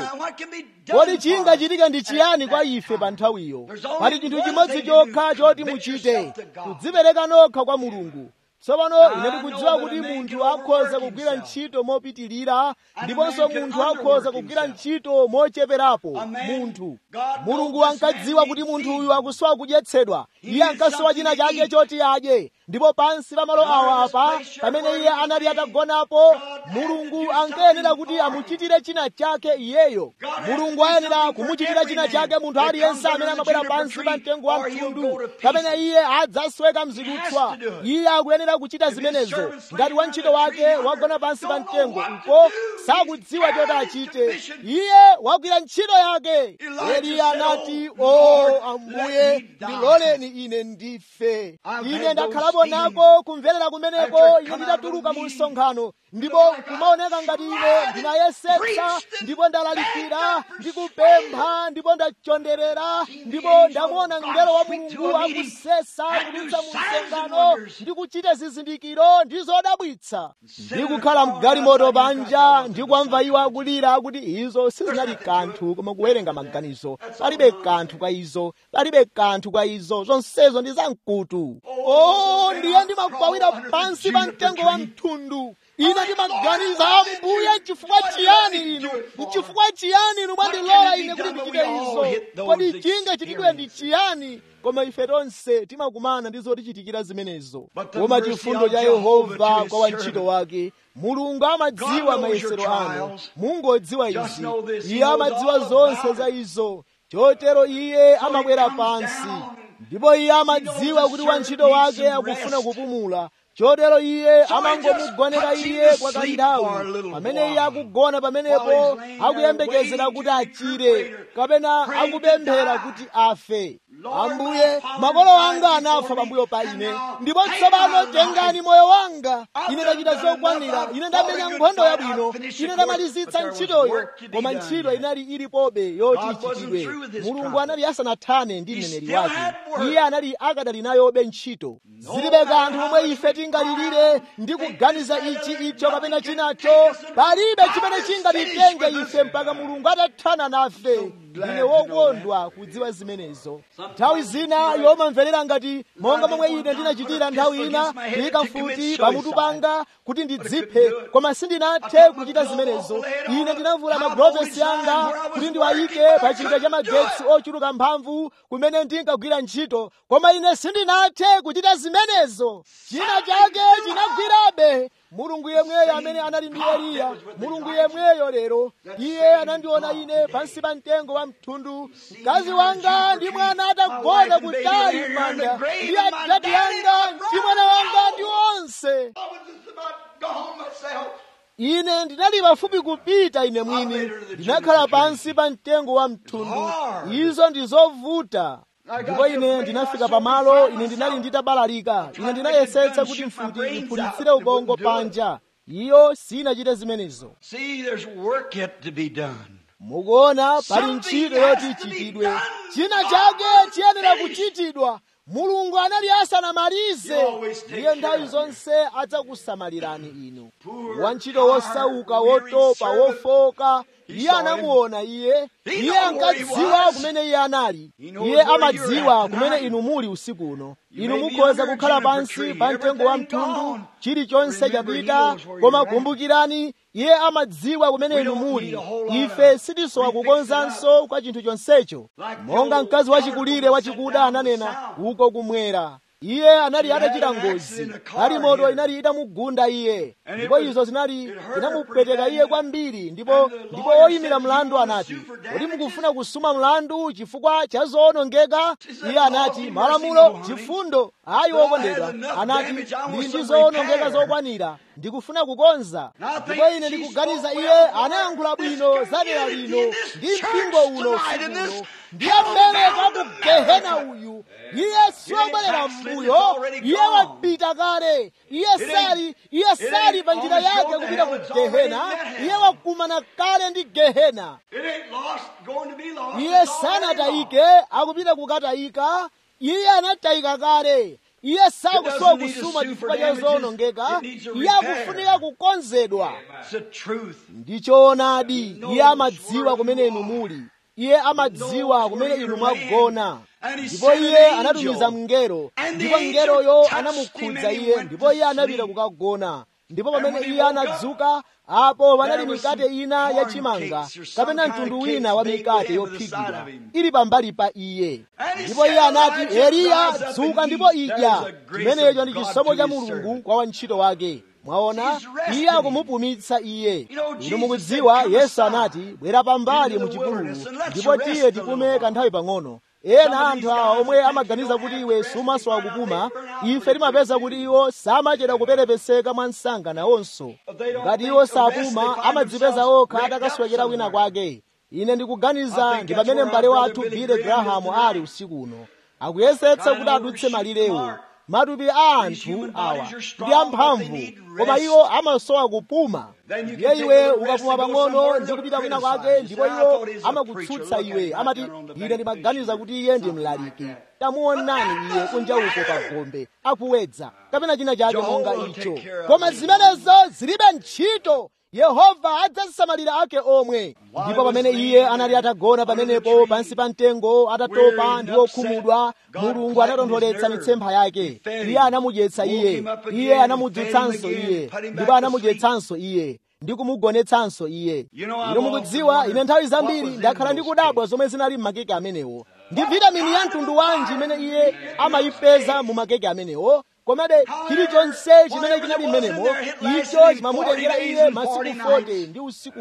kodi chingachitike ndi chiyani kwa ife pa nthawiyo pali chinthu chimodzi chokha choti muchite kudzipereka nokha kwa mulungu tsopano ine ndikudziwa kuti munthu akhoza kugwira ntchito mopitirira ndiponso munthu akhoza kugwira ntchito mocheperapo munthu mulungu ankadziwa kuti munthu uyu akusowa kudyetsedwa iye ankasowa china chake choti adye ndipo pansi pa malo awa apa pamene iye anali atagonapo mulungu ankayenera kuti amuchitire china chake iyeyo mulungu ayenera kumuchitira china chake munthu aliyense amene amabwera pansi pa mtengo wa mtundu pamene iye adzasweka mzidutswa iye akuyenera kuchita zimenezo ngati wantchito wake wagona pansi pa mtengo uko sakudziwa choti achite iye wagwira ntchito yake eliya anati o ambuye ndiloleni ine ndife ine ndakhalapo nako kumverera kumeneko ine nditatuluka mu msonkhano ndipo kumaoneka ngati ine ndinayesetsa ndipo ndalalikira ndikupempha ndipo ndachonderera ndipo ndamuona mngelo wa mulungu akusesa kudutsa mu msonkhano ndikuchita zizindikiro ndi zodabwitsa ndikukhala mgalimoto panja ndikwamva iwo akulira akuti izo sizinali kanthu koma kuwerenga maganizo palibe kanthu kwa izo palibe kanthu kwa izo zonsezo ndi zamkutu o ndiye ndimakwawira pansi pa mtengo wa mthundu ine ndimaganiza ambuye chifukwa chiyani inu chifukwa chiyani inu mwandilola ine kuti ndichite izo kodi chingachitidwe ndi chiyani koma ife tonse timakumana ndi zotichitikira zimenezo koma chifundo cha yehova kwa wantchito wake mulungu amadziwa mayesero anu mungodziwa izi iye amadziwa zonse za izo chotero iye amabwera pansi ndipo iye amadziwa kuti wantchito wake akufuna kupumula chotero iye amangomugonera iye kwa kanthawi pamene iye akugona pamenepo akuyembekezera kuti achire kapena akupemphera kuti afe ambuye makolo anga anafa pambuyo pa ine ndipo tsopano tengani moyo wanga ine ndachita zokwanira ine ndamenya nkhondo yabwino ine ndamalizitsa ntchitoyo koma ntchito inali ilipobe yoti ichitidwe mulungu anali asanathane ndi mneneri wake iye anali akadali nayobe ntchito zilibe kanthu momwe ife tingalilire ndi kuganiza ichi icho kapena chinacho palibe chimene chingatitenge ife mpaka mulungu atathana nafe ndine wokondwa kudziwa zimenezo nthawi zina yomamverera ngati monga momwe ine ndinachitira nthawi ina kuyika mfuti pamutu panga kuti ndidziphe koma sindinathe kuchita zimenezo ine ndinavula magulovesi anga kuti ndiwayike pa chida cha magetsi ochuluka mphamvu kumene ndinkagwira ntchito koma ine sindinathe kuchita zimenezo china chake chinagwirabe mulungu yemweyo amene anali ndi eliya mulungu yemweyo lero iye anandiona ine pansi pa mtengo wa mthundu mkazi wanga ndi mwana atagona kutali m'manda ndi adadi anga ndi mwana wanga ndi onse ine ndinali pafupi kupita ine mwini ndinakhala pansi pa mtengo wa mthundu izo ndi zovuta ndipo ine ndinafika pamalo ine ndinali nditabalalika ine ndinayesetsa kuti mfuti iphulitsire ubongo panja iyo sinachite zimenezo mukuona pali ntchito yoti ichitidwe china chake chiyenera kuchitidwa mulungu anali asanamalize iye nthawi zonse adzakusamalirani inu wantchito wosauka wotopa wofoka iye anamuona iye iye ankadziwa kumene iye anali iye amadziwa kumene inu muli usiku uno inu mukhoza kukhala pansi pa mtengo wa mtundu chilichonse chapita koma kumbukirani iye amadziwa kumene inu muli ife sitisowa kukonzanso kwa chinthu chonsecho monga mkazi wachikulire wachikuda ananena uko kumwera iye anali atachita ngozi ali moto inali itamugunda iye ndipo izo zinali zinamupweteka iye kwambiri ndipo ndipo oyimira mlandu anati kodi mukufuna kusuma mlandu chifukwa cha zoonongeka iye anati malamulo chifundo ayi wokondedwa anati ndili ndi zoonongeka zokwanira ndikufuna kukonza ndipo ine ndikuganiza iye anayankhula bwino za dera lino ndi mpingo uno usikuno ndiye mmeleka ku gehena uyu iye siwobwerera mbuyo iye wapita kale iye sali iye sali pa njira yake kupita ku gehena iye wakumana kale ndi gehena iye sanatayike akupita kukatayika iye anatayika kale iye sakusowa kusuma chifukwa cha zoonongeka iye akufunika kukonzedwa ndi choonadi iye amadziwa kumene inu muli iye amadziwa kumene inu mwagona ndipo iye anatumiza mngelo ndipo mngeloyo anamukhudza iye ndipo iye anapita kukagona ndipo pamene iye anadzuka apo panali mikate ina yachimanga kapena mtundu wina wa mikate yophikidwa ili pambali pa iye ndipo iye anati eliya dzuka ndipo idya chimenecho ndi chisomo cha mulungu kwa wantchito wake mwaona iye akumupumitsa iye inu mukudziwa yesu anati bwera pambali mu chipululu ndipo tiye tipume kanthawi pang'ono ena anthu awa omwe amaganiza kuti iwe sumasowa kupuma ife timapeza kuti iwo samachedwa kuperepeseka mwa msanga nawonso ngati iwo sapuma amadzipeza okha atakaswekera kwina kwake ine ndikuganiza ndi pamene m'bale wathu billy graham ali usiku uno akuyesetsa kuti adutse malirewo matupi a anthu awa ndi amphamvu koma iwo amasowa kupuma ndiye iwe ukapuma pang'ono ndi kupita kwina kwake ndipo iwo amakutsutsa iwe amati ine ndimaganiza kuti iye ndi mlaliki tamuonani iye kunja uko pa gombe akuwedza kapena china chake monga icho koma zimenezo zilibe ntchito yehova adzasamalira ake omwe ndipo pamene iye anali atagona pamenepo pansi pa mtengo atatopa ndi okhumudwa mulungu anatontholetsa mitsempha yake iye anamudyetsa iye iye anamudzutsanso iye ndipo anamudyetsanso iye ndi kumugonetsanso iye inu mukudziwa ine nthawi zambiri ndakhala ndikudabwa zomwe zinali m'makeke amenewo ndi vitamini ya mtundu wanji imene iye amayipeza mu makeke amenewo komabe chilichonse chimene chinali mmenemo icho chimamutengera iye masiku 40 ndi usiku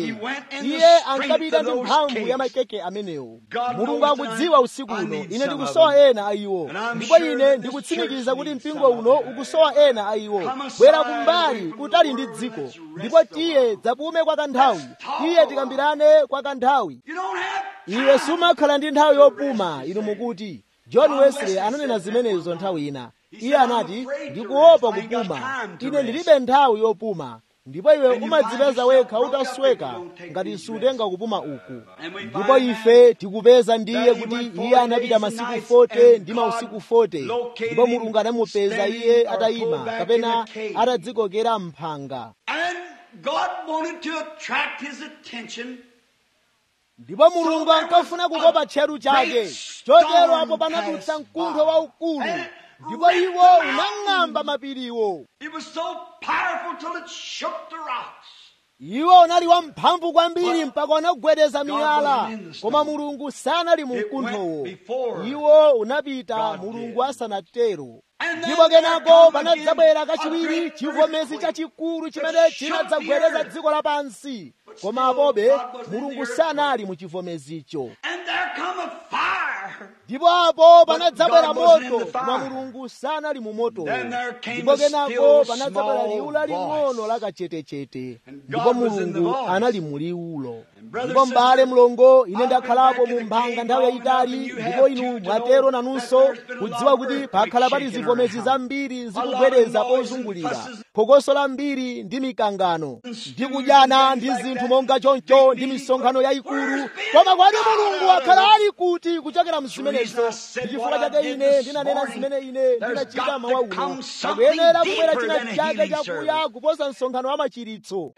40 iye ankapita ndi mphamvu ya makeke amenewo mulungu akudziwa usiku uno ine ndikusowa ena a iwo ndipo ine ndikutsimikiza kuti mpingo uno ukusowa ena a iwo bwera kumbali kutali ndi dziko ndipo tiye dzapume kwa kanthawi tiye tikambirane kwa kanthawi iwe sumakhala ndi nthawi yopuma inu mukuti john wesley ananena zimenezo nthawi ina iye anati ndikuopa kupuma ine ndilibe nthawi yopuma ndipo iwe umadzipeza wekha utasweka ngati sutenga kupuma uku ndipo ife tikupeza ndiye kuti iye anapita masiku 40 ndi mausiku 40 ndipo mulungu anamupeza iye atayima kapena atadzikokera mphanga ndipo mulungu ankafuna kukopa tcheru chake chotero apo panadutsa mkuntho waukulu ndipo iwo unang'amba mapiriwo iwo unali wamphamvu kwambiri mpaka unagwedeza miyala koma mulungu sanali mu mkunthowo iwo unapita mulungu asanatero ndipo kenako panadzabwera kachiwiri chivomezi chachikulu chimene chinadzagwedeza dziko lapansi koma apobe mulungu sanali mu chivomezicho ndipo apo panadzabwera moto koma mulungu sanali mu motowo ndipo kenako panadzabwera liwu laling'ono lakachetechete ndipo mulungu anali mu liwulo ndipo m'bale mlongo ine ndakhalapo mu mphanga nthawi yayitali ndipo inu mwatero nanunso kudziwa kuti pakhala pali zivomezi zambiri zikugwedeza pozungulira phokoso lambiri ndi mikangano ndi kudyana ndi zinthu monga choncho ndi misonkhano yayikulu koma kwani mulungu wakhala ali kuti kuchokera mzimenezo ndi chifukwa chake ine ndinanena zimene ine ndinachita mawa uno pakuyenera kubwera china chake chakuya kuposa msonkhano wa machiritso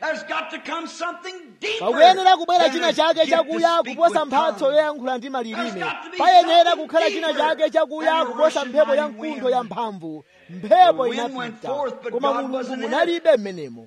pakuyenera kubwera china chake chakuya kuposa mphatso yoyankhula ndi malilime payenera kukhala china chake chakuya kuposa mphepo ya mkuntho ya mphamvu mphepo inapita koma mulungu munalibe mmenemo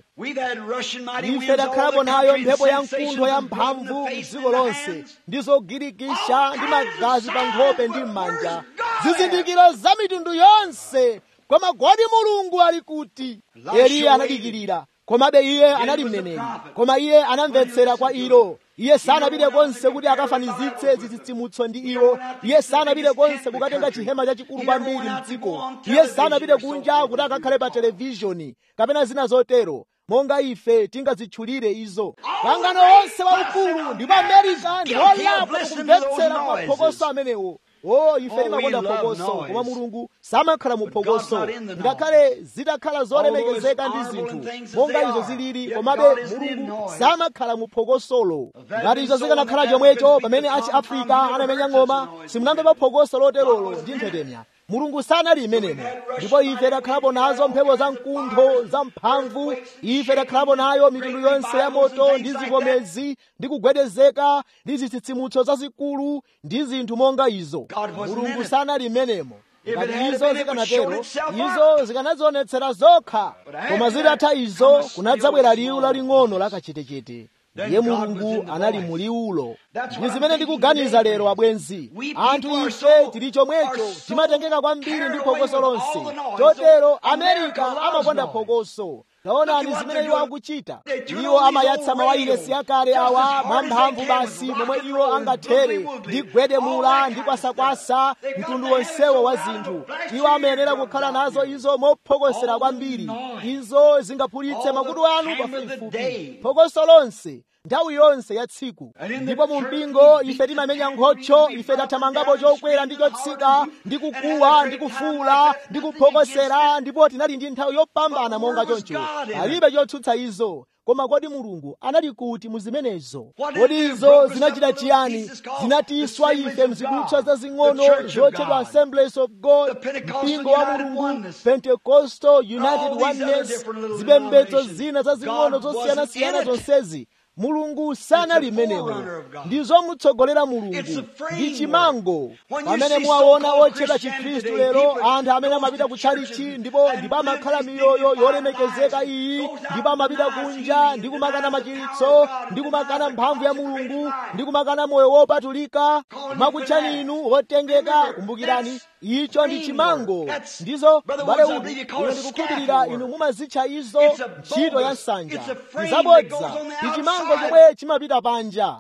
ife takhalapo nayo mphepo ya mkuntho ya mphamvu m'dziko lonse ndi zogirikisha ndi magazi pa nkhope ndi m'manja zizindikiro za mitundu yonse koma kodi mulungu ali kuti eliya anadikirira komabe iye anali mneneri koma iye anamvetsera kwa ilo iye sanapite konse kuti akafanizitse zitsitsimutso ndi iwo iye sanapite konse kukatenga chihema chachikulu kwambiri mdziko iye sanapite kunja kuti akakhale pa televishoni kapena zina zotero monga ife tingazitchulire izo pangano onse waukulu ndipo amerika ndi olapa kumvetsera kwa phokoso amenewo o ife timakonda phokoso koma mulungu samakhala mu phokoso ngakhale zitakhala zolemekezeka ndi zinthu monga izo zilili komabe mulungu samakhala mu phokosolo ngati izo zikanakhala chomwecho pamene achi afrika anamenya ng'oma simunamvepo phokoso loterolo ndi mphetemya mulungu sanali imenemo ndipo ife takhalapo nazo mphepo za mkuntho za mphamvu ife takhalapo nayo mitundu yonse ya moto ndi zivomezi ndi kugwedezeka ndi zitsitsimutso zazikulu ndi zinthu monga izo mulungu sanali imenemo ngati izo zikanatero izo zikanadzionetsera zokha koma zitatha izo kunadzabwera liwu laling'ono lakachetechete ndiye mulungu anali muliulo ndi zimene ndikuganiza lero abwenzi anthu ife tili chomwecho timatengeka kwambiri ndi phokoso lonse chotero amerika amakonda phokoso taonani zimene iwo akuchita iwo amayatsa mawayilesi akale awa mwamphamvu basi momwe iwo angathere ndi gwedemula ndi kwasakwasa mtundu wonsewo wa zinthu iwo amayenera kukhala nazo izo mophokosera kwambiri izo zingaphulitse makutu anu pafupifupi phokoso lonse nthawi yonse ya tsiku ndipo mu mpingo ife timamenya nkhotsho ife tathamangapo chokwera ndi chotsika ndi kukuwa ndi kufuula ndi kuphokosera ndipo tinali ndi nthawi yopambana monga choncho alibe chotsutsa izo koma kodi mulungu anali kuti mu zimenezo kodi izo zinachita chiyani zinatiswa ife mzidutswa zazing'ono zotchedwa assemblies of god mpingo wa mulungu pentecostal united oneness zipembedzo zina zazing'ono zosiyanasiyana zonsezi mulungu sanali menemo ndizomutsogolera mulungu ndi chimango pamene muwaona otchedwa chikhristu lero anthu amene amapita kutchalichi ndipo ndipo amakhala miyoyo yolemekezeka iyi ndipo amapita kunja ndi kumakana machiritso ndi kumakana mphamvu ya mulungu ndi kumakana moyo wopatulika makutchani inu wotengeka kumbukirani icho ndi chimango ndizo bale udu ine ndikukhulupirira inu mumazitcha izo ntchito ya nsanja zabodza ndi chimango chomwe chimapita panja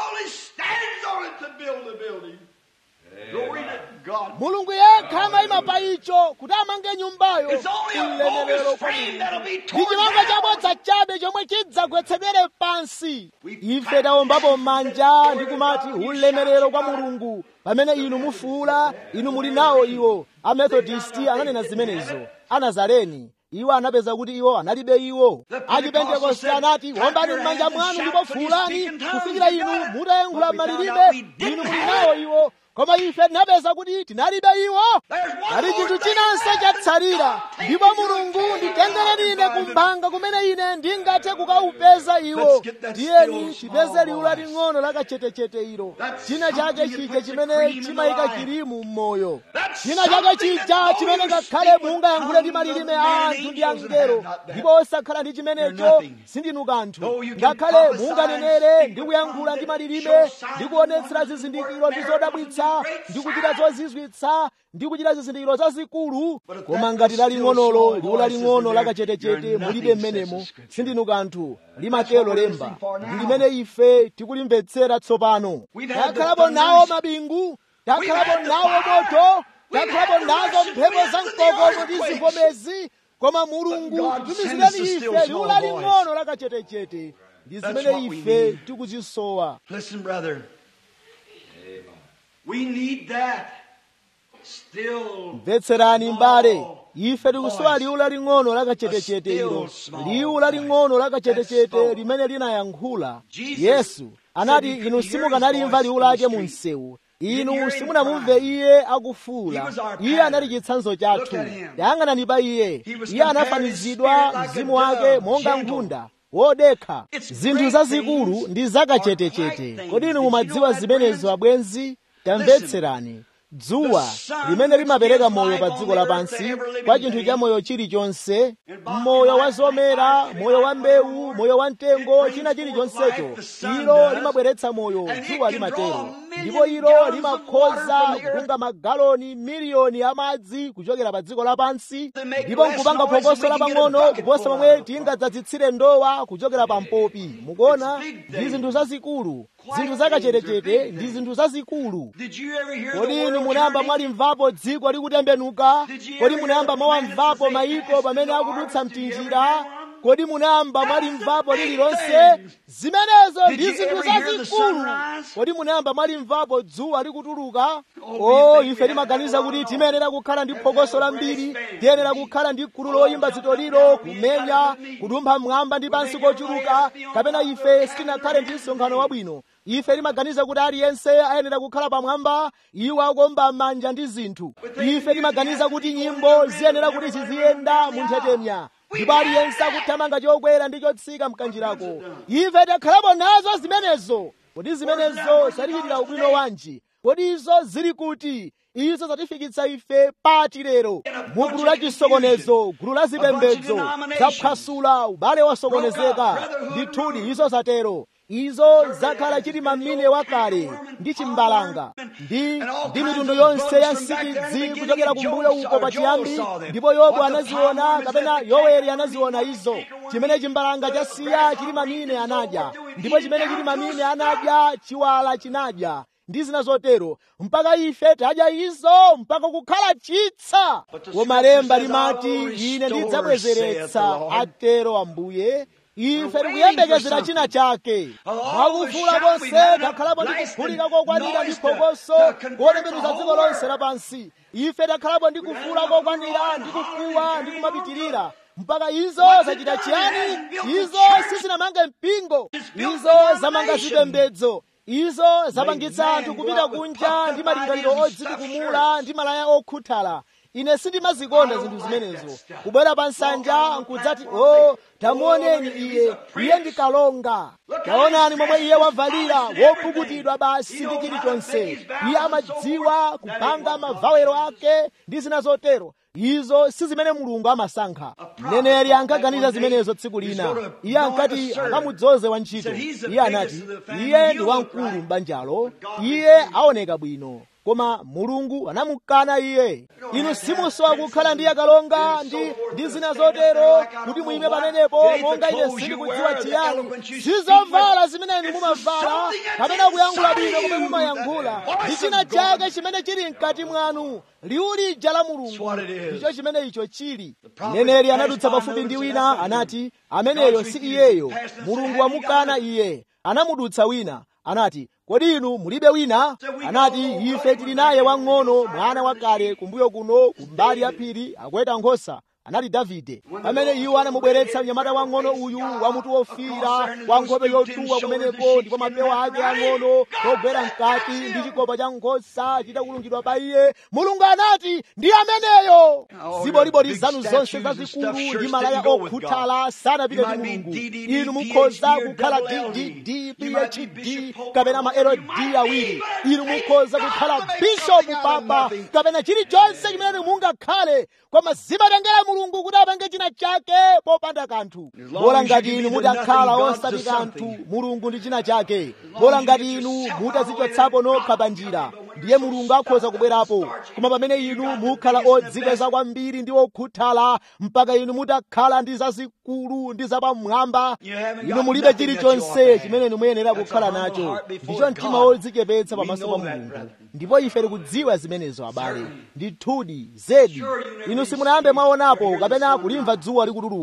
mulungu yekha amayima pa icho kuti amange nyumbayo ulemerero kwa mulungu ndi chimango chabodza chabe chomwe chidzagwetsedwere pansi ife tawombapo m'manja ndi kumati ulemerero kwa mulungu pamene inu mufuula inu muli nawo iwo amethodisti ananena zimenezo anazareni iwo anapeza kuti iwo analibe iwo achipentekoste anati wombani m'manja mwanu ndipo fuulani kufikira inu mutayankhula malilime inu muli nawo iwo koma ife tinapeza kuti tinalibe iwo ali chinthu chinanso chatsalira ndipo mulungu nditengereni ine kumphanga kumene ine ndingathe kukaupeza iwo tiyeni tipeze liwu laling'ono lakachetechete ilo china chake chija chimene chimayika chilimu m'moyo china chake chija chimene ngakhale mungayankhule ndi malilime a anthu ndi angelo ndipo osakhala ndi chimenecho sindinu kanthu ngakhale munganenere ndi kuyankhula ndi malilime ndi kuonetsera zizindikiro ndi zodabwitsa ndi kuchita zozizwitsa ndi kuchita zizindikiro zazikulu koma ngati laling'onolo liwu laling'ono lakachetechete mulibe mmenemo sindinu kanthu limatero lemba ndi limene ife tikulimvetsera tsopano takhalapo nawo mabingu takhalapo nawo moto takhalapo nazo mphepo za mkokomo ndi zivomezi koma mulungu tumizireni ife liwu laling'ono lakachetechete ndi zimene ife tikuzisowa
Listen, brother. We need that. Still.
mvetserani mbale ife tikusowa liwu laling'ono lakachetechete ilo liwu laling'ono lakachetechete limene linayankhula yesu anati inu simukanalimva liwu lake mu msewu inu simunamumve iye akufuula iye anali chitsanzo chathu yang'anani pa iye iye anafanizidwa mzimu wake monga nkhunda wodekha zinthu zazikulu ndi zakachetechete kodi inu mumadziwa zimenezo abwenzi tamvetserani dzuwa limene limapereka moyo pa dziko lapansi kwa chinthu cha moyo chilichonse moyo wa zomera moyo wa mbewu moyo wa mtengo china chilichonsecho ilo limabweretsa moyo dzuwa limatero ndipo ilo limakhoza kutunga magaloni miliyoni ya madzi kuchokera pa dziko lapansi ndipo nkupanga phokoso lapang'ono kuposa momwe tingadzadzitsire ndowa kuchokera pa mpopi mukuona ndi zinthu zazikulu zinthu zakachetechete ndi zinthu zazikulu kodi inu munayamba mwalimvapo dziko likutembenuka kodi munayamba mwawamvapo mayiko pamene akudutsa mtinjira kodi munayamba mwalimvapo lililonse zimenezo ndi zinthu zazikulu kodi munayamba mwalimvapo dzuwa likutuluka o ife timaganiza kuti timayenera kukhala ndi phokoso lambiri tiyenera kukhala ndi gulu loyimba zitoliro kumenya kudumpha mmwamba ndi pansi kochuluka kapena ife sitinakhale ndi msonkhano wabwino ife timaganiza kuti aliyense ayenera kukhala pamwamba iwo akomba manja ndi zinthu ife timaganiza kuti nyimbo ziyenera kuti ziziyenda mu nthetemya ndipo aliyense akuthamanga chokwera ndi chotsika mkanjirako ife takhalapo nazo zimenezo kodi zimenezo zatichitira ubwino wanji kodi izo zili kuti izo zatifikitsa ife pati lero mu gulu la chisokonezo gulu la zipembedzo zaphwasula ubale wasokonezeka ndithudi izo zatero izo zakhala chili mamine wakale ndi chimbalanga ndi ndi mitundu yonse ya nsikidzi kuchokera kumbuyo uko pachiyambi ndipo yobu anaziona kapena yoweri anaziona izo chimene chimbalanga chasiya chili mamine anadya ndipo chimene chili mamine anadya chiwala chinadya ndi zina zotero mpaka ife tadya izo mpaka kukhala chitsa koma lemba limati ine ndidzabwezeretsa atero ambuye ife tikuyembekezera china chake mwakufula konse takhalapo ndi kuphulika kokwanira ndi phokoso kotembenuza dziko lonse lapansi ife takhalapo ndi kufuula kokwanira ndi kukuwa ndi kumapitirira mpaka izo zachita chiyani izo sizinamange mpingo izo zamanga zipembedzo izo zapangitsa anthu kupita kunja ndi malingaliro odzitukumula ndi malaya okhuthala ine sindimazikonda zinthu zimenezo kubwera pa nsanja nkudzati o oh, tamuoneni iye iye ndi kalonga taonani momwe iye wavalira wopukutidwa basi ndi chilichonse iye amadziwa kupanga mavawero ake ndi zina zotero izo si zimene mulungu amasankha mneneri ankaganiza zimenezo tsiku lina iye ankati akamudzoze wantchito iye anati iye ndi wamkulu m'banjalo iye aoneka bwino koma mulungu anamukana iye inu simusowa kukhala ndi akalonga ndi ndi zina zotero kuti muyime pamenepo monga ine sindikudziwa chiyani sizovala zimene inu mumavala kapena kuyankhula bwino komwe mumayankhula ndi china chake chimene chili mkati mwanu liwu lija la mulungu ndicho chimene icho chili mneneri anadutsa pafupi ndi wina anati ameneyo si iyeyo mulungu wamukana iye anamudutsa wina anati kodi inu mulibe wina anati ife tili naye wang'ono mwana wakale kumbuyo kuno kumbali ya phiri akweta nkhosa anali davide pamene iwo anamubweretsa mnyamata wang'ono uyu wamutu wofira wa nkhope yotuwa kumeneko ndipo mapewa ake ang'ono togwera mkati ndi chikopa cha nkhosa chitakulungidwa pa iye mulungu anati ndi ameneyo ziboliboli zanu zonse zazikulu ndi malaya okhuthala sanapite ndi mulungu inu mukhoza kukhala ddd phd kapena ma lod awiri inu mukhoza kukhala bishopu papa kapena chilichonse chimene mungakhale koma zimatengera mulungu kuti apange china chake popanda kanthu bola ngati inu mutakhala osati kanthu mulungu ndi china chake bola ngati inu mutazichotsapo nokha pa njira ndiye mulungu akhoza kubwerapo koma pamene inu mukhala odzikweza kwambiri ndi okhuthala mpaka inu mutakhala ndi zazikulu ndi zapamwamba inu mulibe chilichonse chimene inu muyenera kukhala nacho ndicho mtima wodzichepetsa pamaso pa mulungu ndipo ife tikudziwa zimenezo abale ndithudi zedi inu simunayambe mwaonapo kapena kulimva dzuwa likutuluka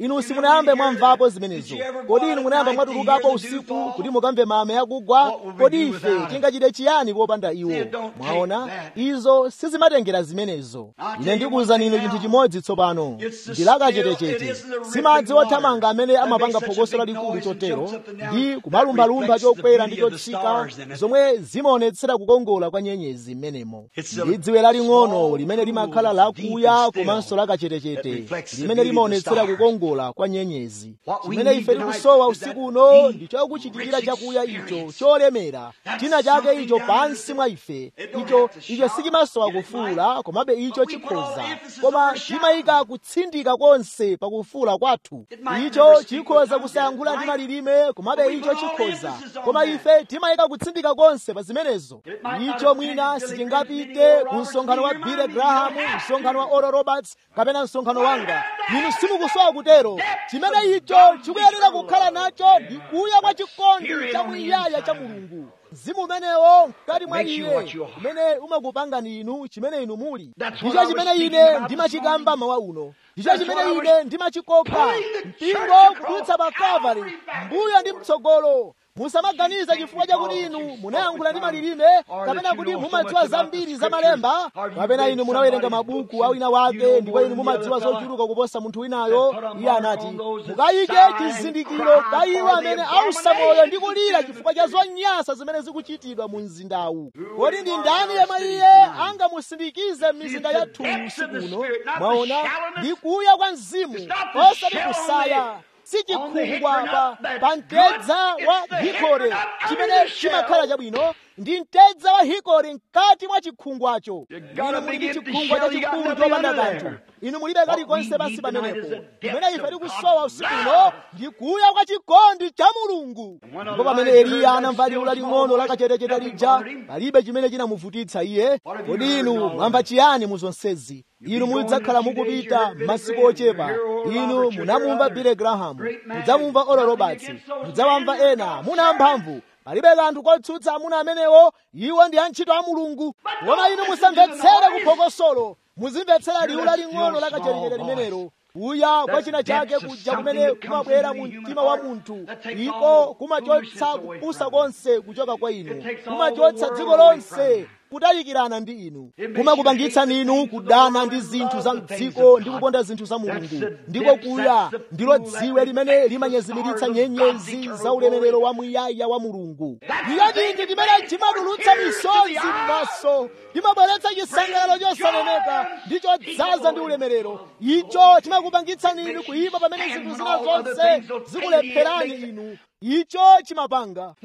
inu simunayambe mwamvapo zimenezo kodi inu munayamba mwatulukapo usiku kuti mukamve mame akugwa kodi ife tingachite chiyani popanda iwo mwaona izo sizimatengera zimenezo ine ndikuwuzani inu chinthu chimodzi tsopano ndilakachetechete simadzi othamanga amene amapanga phokoso lalikulu chotero ndi kumalumbalumba chokwera ndi chotsika zomwe zimaonetsera kukongola kwa nyenyezi m'menemo ndi dziwe laling'ono limene limakhala lakuya komanso lakachetechete limene limaonetsera kukongola kwa nyenyezi chimene ife tikusowa usiku uno ndi chokuchitikira chakuya icho cholemera china chake icho pansi mwa ife icho icho sichimasowa kufuula komabe icho chikhoza koma chimayika kutsindika konse pakufuula kwathu icho chikhoza kusayankhula ndi malilime komabe icho chikhoza koma ife timayika kutsindika konse pa zimenezo icho mwina sichingapite ku msonkhano wa billy graham msonkhano wa oral roberts kapena msonkhano wanga inu simukusowa kutero chimene icho chikuyenera kukhala nacho ndi kuya kwa chikondi chamuyaya cha mulungu mzimu umenewo mkati mwa iye umene umakupangani inu chimene inu muli ndicho chimene ine ndimachikamba mawa uno ndicho chimene ine ndimachikoka mpingo kudutsa pa kalvari mbuyo ndi mtsogolo musamaganiza chifukwa chakuti inu munayankhula ndi malilime kapena kuti mumadziwa zambiri za malemba kapena inu munawerenga mabuku a wina wake ndipo inu mumadziwa zochuluka kuposa munthu winayo iye anati mukayike chizindikiro pa iwo amene ausa moyo ndi kulira chifukwa cha zonyansa zimene zikuchitidwa mu mzindawu kodi ndi ndani yemwe iye angamusindikize m'mizinda yathu usiku uno mwaona ndi kuya kwa mzimu osati kusaya sichikhungwa pa pa mtedza wa hikore chimene chimakhala chabwino ndi mtedza wa hikore mkati mwa chikhungwacho inu muli ndi chikhungwa chachikulu chopanda kanthu inu mulibe kalikonse pansi pamenepo kumene ife tikusowa usiku uno ndi kuya kwa chikondi cha mulungu ndipo pamene eliya anamva liwu laling'ono lakachetechete lija palibe chimene chinamuvutitsa iye kodi inu mwamva chiyani mu zonsezi inu mudzakhala mukupita masiku ochepa inu munamumva billy graham mudzamumva oral roberts mudzawamva ena muna amphamvu palibe kanthu kotsutsa amuna amenewo iwo ndi antchito a mulungu koma inu musamvetsere kuphokosolo muzimvetsera liwu laling'ono lakachetechete limenelo kuya kwa china chake kuja kumene kumabwera mu mtima wa munthu iko kumachotsa kupusa konse kuchoka kwa inu kumachotsa dziko lonse kutayikirana ndi inu kumakupangitsani inu kudana ndi zinthu za mdziko ndi kukonda zinthu za mulungu ndiko kuya ndilo dziwe limene limanyezimiritsa nyenyezi za ulemerero wa muyaya wa mulungu ndiyo chinthu chimene chimatulutsa misozi m'maso chimabweretsa chisangalalo chosaneneka ndi chodzaza ndi ulemerero icho chimakupangitsani inu kuyipa pamene zinthu zina zonse zikulepherani inu icho chimapanga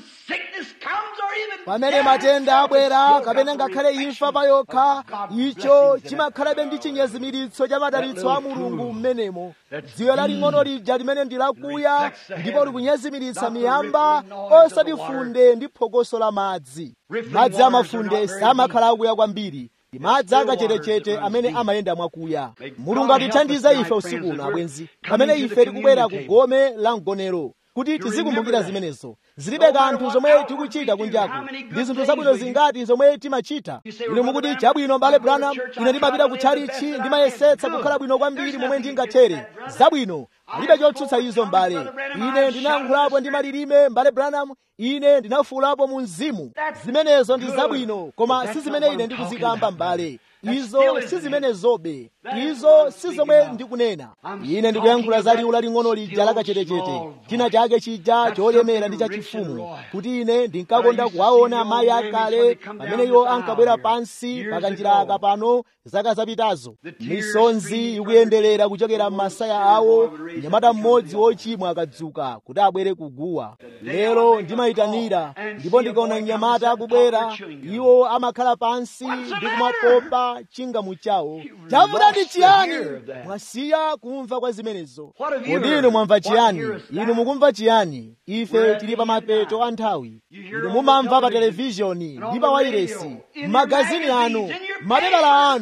pamene matenda abwera kapena ngakhale imfa pa yokha icho chimakhalabe ndi chinyezimiritso cha madalitso a mulungu m'menemo dziwe laling'ono lija limene ndi lakuya ndipo likunyezimiritsa miyamba osati funde ndi phokoso la madzi madzi amafunde samakhala akuya kwambiri ndi madzi akachetechete amene amayenda mwakuya mulungu atithandize ife usiku uno abwenzi pamene ife tikubwera ku gome la mgonero kuti tizikumbukira zimenezo zilibe kanthu zomwe tikuchita kunjaku ndi zinthu zabwino zingati zomwe timachita inu mukuti chabwino mbale branham ine ndimapita ku tchalichi ndimayesetsa kukhala bwino kwambiri momwe ndingathere zabwino alibe chotsutsa izo mbale ine ndinayankhulapo ndi malilime mbale branham ine ndinafuulapo mu mzimu zimenezo ndi zabwino koma si zimene ine ndikuzikamba mbale izo si zimenezobe izo si zomwe ndikunena ine ndikuyankhula za liwu laling'ono lija lakachetechete china chake chija cholemera ndi chachifumu kuti ine ndinkakonda kuwaona amayi akale pamene iwo ankabwera pansi pakanjira aka pano zaka zapitazo misonzi ikuyenderera kuchokera m'masaya awo mnyamata mmodzi wochimwa akadzuka kuti abwere kuguwa lero ndimayitanira ndipo ndikaona mnyamata akubwera iwo amakhala pansi ndi kumapopa chingamu chawo chavuta ndi chiyani mwasiya kumva kwa zimenezo kodi inu mwamva chiyani inu mukumva chiyani ife tili pa mapeto a nthawi inu mumamva pa televizhoni ndi pa wairesi m'magazini anu mapepala anu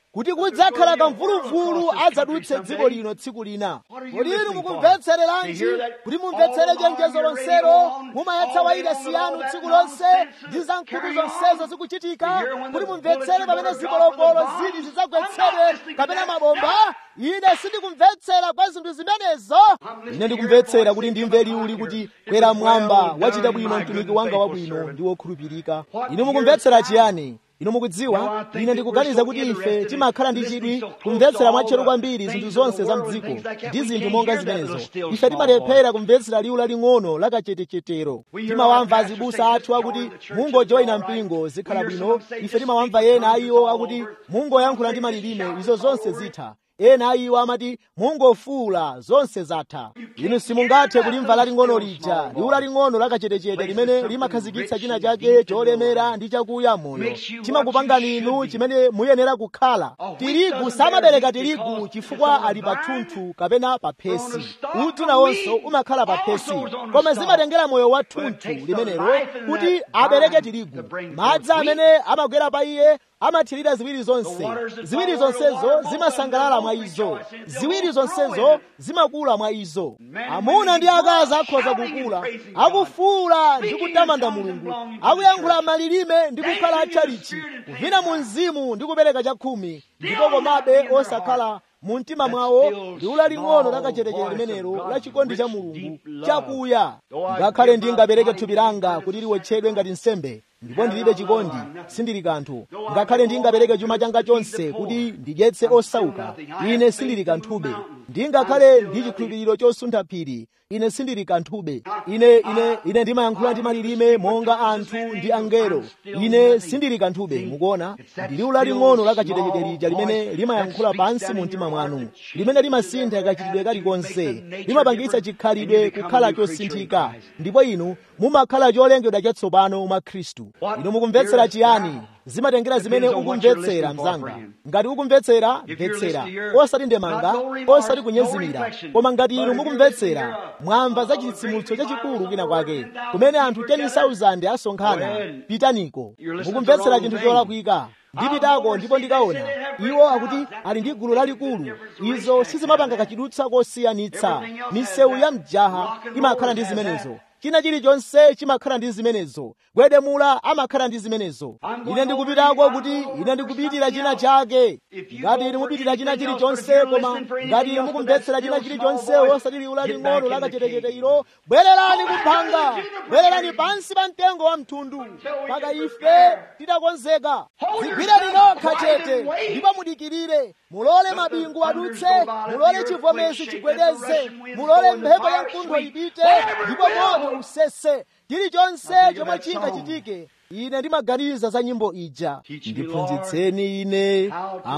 kuti kudzakhala kamvuluvulu adzadutse dziko lino tsiku lina kodi inu mukumvetsereranji kuti mumvetsere chenjezo lonselo mumayatsa wailesi yanu tsiku lonse ndi za nkhutu zonsezo zikuchitika kuti mumvetsere pamene zipolopolo zili zidzagwetsedwe kapena mabomba ine sindikumvetsera kwa zinthu zimenezo ine ndikumvetsera kuti ndimve liuli kuti kwera mwamba wachita bwino mtumiki wanga wabwino ndi wokhulupirika inu mukumvetsera chiyani inu mukudziwa ine ndikuganiza kuti ife timakhala ndi chidwi kumvetsera mwatcheru kwambiri zinthu zonse za mdziko ndi zinthu monga zimenezo ife timalephera kumvetsera liwu laling'ono lakachetechetero timawamva azibusa athu akuti mungojoyina mpingo zikhala bwino ife timawamva ena a iwo akuti mungoyankhula ndi malilime izo zonse zitha ena a iwo amati mungofuula zonse zatha inu simungathe kulimva laling'ono lija liwu laling'ono lakachetechete limene limakhazikitsa china chake cholemera ndi chakuya moyo chimakupangani inu chimene muyenera kukhala tirigu samabereka tirigu chifukwa ali pathunthu kapena pa phesi uti nawonso umakhala pa phesi koma zimatengera moyo wa thunthu limenelo kuti abereke tirigu madzi amene amagwera pa iye amathirira ziwiri zonse ziwiri zonsezo zimasangalala mwa izo ziwiri zonsezo zimakula mwa izo amuna ndi akazi akhoza kukula akufuula ndi kutamanda mulungu akuyankhula malilime ndi kukhala atchalichi kuvina mu mzimu ndi kupereka chakhumi ndipo komabe osakhala mu mtima mwawo liwu laling'ono lakachetechete limenelo la chikondi cha mulungu chakuya ngakhale ndingapereke thupi langa kuti liwotchedwe ngati nsembe ndipo ndilibe chikondi sindili kanthu ngakhale ndingapereke chuma changa chonse kuti ndidyetse osauka ine sindili kanthube ndingakhale ndi chikhulupiriro chosuntha phiri ine sindili kanthube ine ine ine ndimayankhula ndi malilime monga anthu ndi angelo ine sindili kanthube mukuona ndi liwu laling'ono lakachetechete lija limene limayankhula pansi mu mtima mwanu limene limasintha kachitidwe kalikonse limapangitsa chikhalidwe kukhala chosinthika ndipo inu mumakhala cholengedwa chatsopano mwa khristu inu mukumvetsera chiyani zimatengera zimene ukumvetsera mzanga ngati ukumvetsera mvetsera osati ndemanga osati kunyezimira koma ngati inu mukumvetsera mwamva za chitsitsimutso chachikulu kina kwake kumene anthu 10,000 asonkhana pitaniko mukumvetsera chinthu cholakwika ndipitako ndipo ndikaona iwo akuti ali ndi gulu lalikulu izo sizimapanga kachidutsa kosiyanitsa misewu ya mjaha imakhala ndi zimenezo china chilichonse chimakhala ndi zimenezo gwedemula amakhala ndi zimenezo ine ndikupitako kuti ine ndikupitira china chake ngati inu mupitira china chilichonse koma ngati inu mukumvetsera china chilichonse osati liwu laling'ono lakachetechete ilo bwererani kuphanga bwererani pansi pa mtengo wa mthundu mpaka ife titakonzeka zigwireni nokha chete ndipo mudikirire mulole mabingu adutse mulole chivomezi chigwedeze mulole mphepo ya mkuntho ipite ndipo moto usese chilichonse chomwe chingachitike ine ndimaganiza za nyimbo ija ndiphunzitseni ine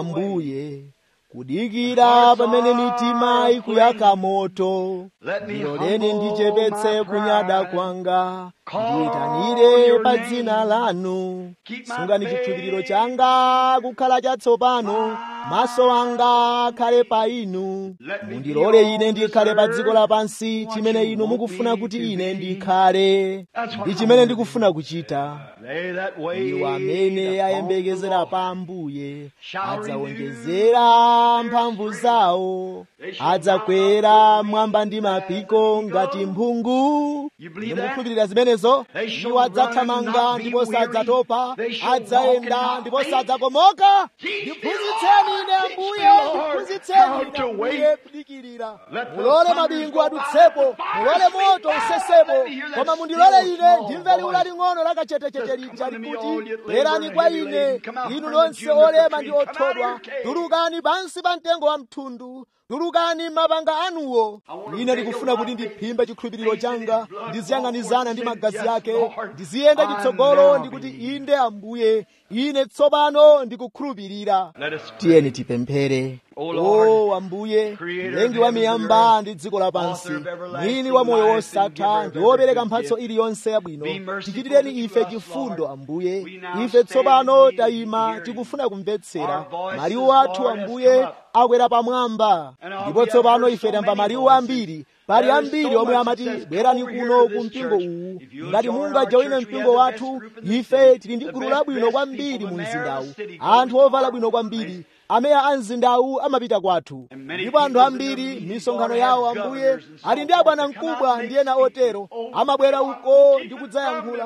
ambuye kudikira pamene mitima ikuyaka moto ndiloleni ndichepetse kunyada kwanga ndiyitanire pa dzina lanu sungani chikhulupiriro changa kukhala chatsopano maso anga akhale pa inu mundilole ine ndikhale pa dziko lapansi chimene inu mukufuna kuti ine ndikhale ndi chimene ndikufuna kuchita iwo amene ayembekezera pa ambuye adzawonjezera mphamvu zawo adzakwera mwamba ndi mapiko ngati mphungu ine mukukhulupirira zimenezo iwo adzathamanga ndipo sadzatopa adzayenda ndipo sadzakomoka ndiphunzitseni ine ambuye ndiphunzitseni ine ambuye kudikirira mulole mabingu adutsepo mulole moto usesepo koma mundilole ine ndimve liwu laling'ono lakachetechete lija likuti bwerani kwa ine inu nonse olema ndi othodwa tulukani pansi pa mtengo wa mthundu tulukani mapanga anuwo ine ndikufuna kuti ndiphimbe chikhulupiriro changa ndiziyang'anizana ndi magazi ake ndiziyenda chitsogolo ndikuti inde ambuye ine tsopano ndikukhulupirira tiyeni tipemphere o ambuye mlengi wa miyamba ndi dziko lapansi mwini wa moyo wosatha ndi wopereka mphatso iliyonse yabwino tichitireni ife chifundo ambuye ife tsopano tayima tikufuna kumvetsera maliwu athu ambuye akwera pamwamba ndipo tsopano ife tamva maliwu ambiri pali ambiri omwe amati bwerani kuno ku mpingo uwu ngati mungajoine mpingo wathu ife tili ndi gulu labwino kwambiri mu mzindawu anthu ovala bwino kwambiri ameya a mzindawu amapita kwathu ndipo anthu ambiri misonkhano yawo ambuye ali ndi abwana mkubwa ndi ena otero amabwera uko ndi kudzayankhula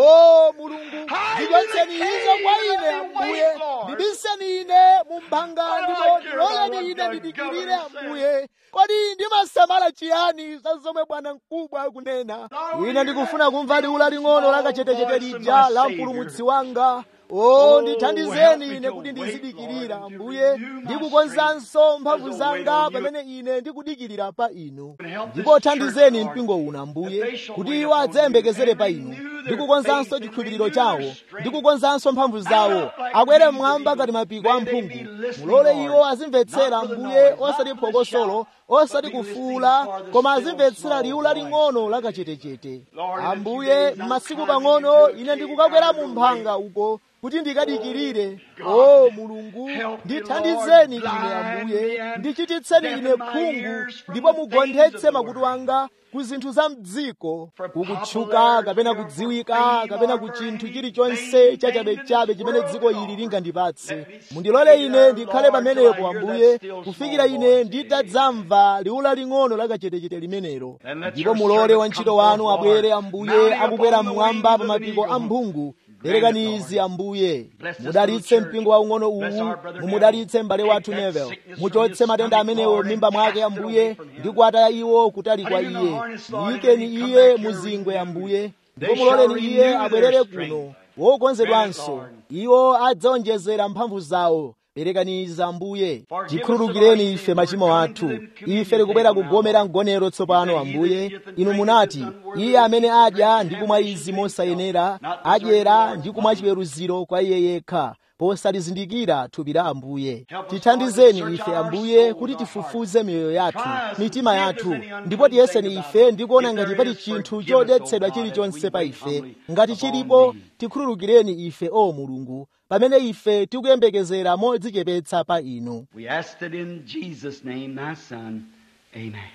o mulungu ndichotseni izo kwa ine ambuye ndibiseni ine mu mphanga ndipo ndiloleni ine ndidikirire ambuye kodi ndimasamala chiyani za zomwe bwana mkubwa akunena ine ndikufuna kumva liwu laling'ono lakachetechete lija la mpulumutsi wanga o ndithandizeni ine kuti ndizidikirira ambuye ndikukonzanso mphamvu zanga pamene ine ndikudikirira pa inu ndipo thandizeni mpingo uno ambuye kuti iwo adzayembekezere pa inu ndikukonzanso chikhulupiriro chawo ndikukonzanso mphamvu zawo akwere mmwamba ngati mapiko a mphungu mulole iwo azimvetsera ambuye osati phokosolo osati kufuula koma azimvetsera liwu laling'ono lakachetechete ambuye m'masiku pang'ono ine ndikukakwera mu mphanga uko kuti ndikadikirire o mulungu ndithandizeni ine ambuye ndichititseni ine khungu ndipo mugonthetse makutu anga ku zinthu za mdziko kukutchuka kapena kudziwika kapena ku chinthu chilichonse chachabechabe chimene dziko ili lingandipatse mundilole ine ndikhale pamenepo ambuye kufikira ine nditadzamva liwu laling'ono lakachetechete limenelo ndipo mulole wantchito wanu abwere ambuye akukwera mmwamba pa mapiko a mphungu perekani izi ambuye mudalitse mpingo waung'ono uwu mumudalitse m'bale wathu nevel muchotse matenda amenewo m'mimba mwake ambuye ndi kuwataya iwo kutali kwa iye muyikeni iye muzingwe ambuye ndipo muloleni iye abwerere kuno wokonzedwanso iwo adzaonjezera mphamvu zawo perekaniza ambuye tikhululukireni ife machimo athu ife tikubwera kugomera mgonero tsopano ambuye inu munati iye amene adya ndi kumwa izi mosayenera adyera ndi kumwa chiweruziro kwa iye yekha posalizindikira thupi la ambuye tithandizeni ife ambuye kuti tifufuze miyoyo yathu mitima yathu ndipo tiyeseni ife ndikuona ngati pali chinthu chodetsedwa chilichonse pa ife ngati chilipo tikhululukireni ife o mulungu pamene ife tikuyembekezera modzichepetsa pa inu
We ask it in Jesus' name, thy Son. Amen.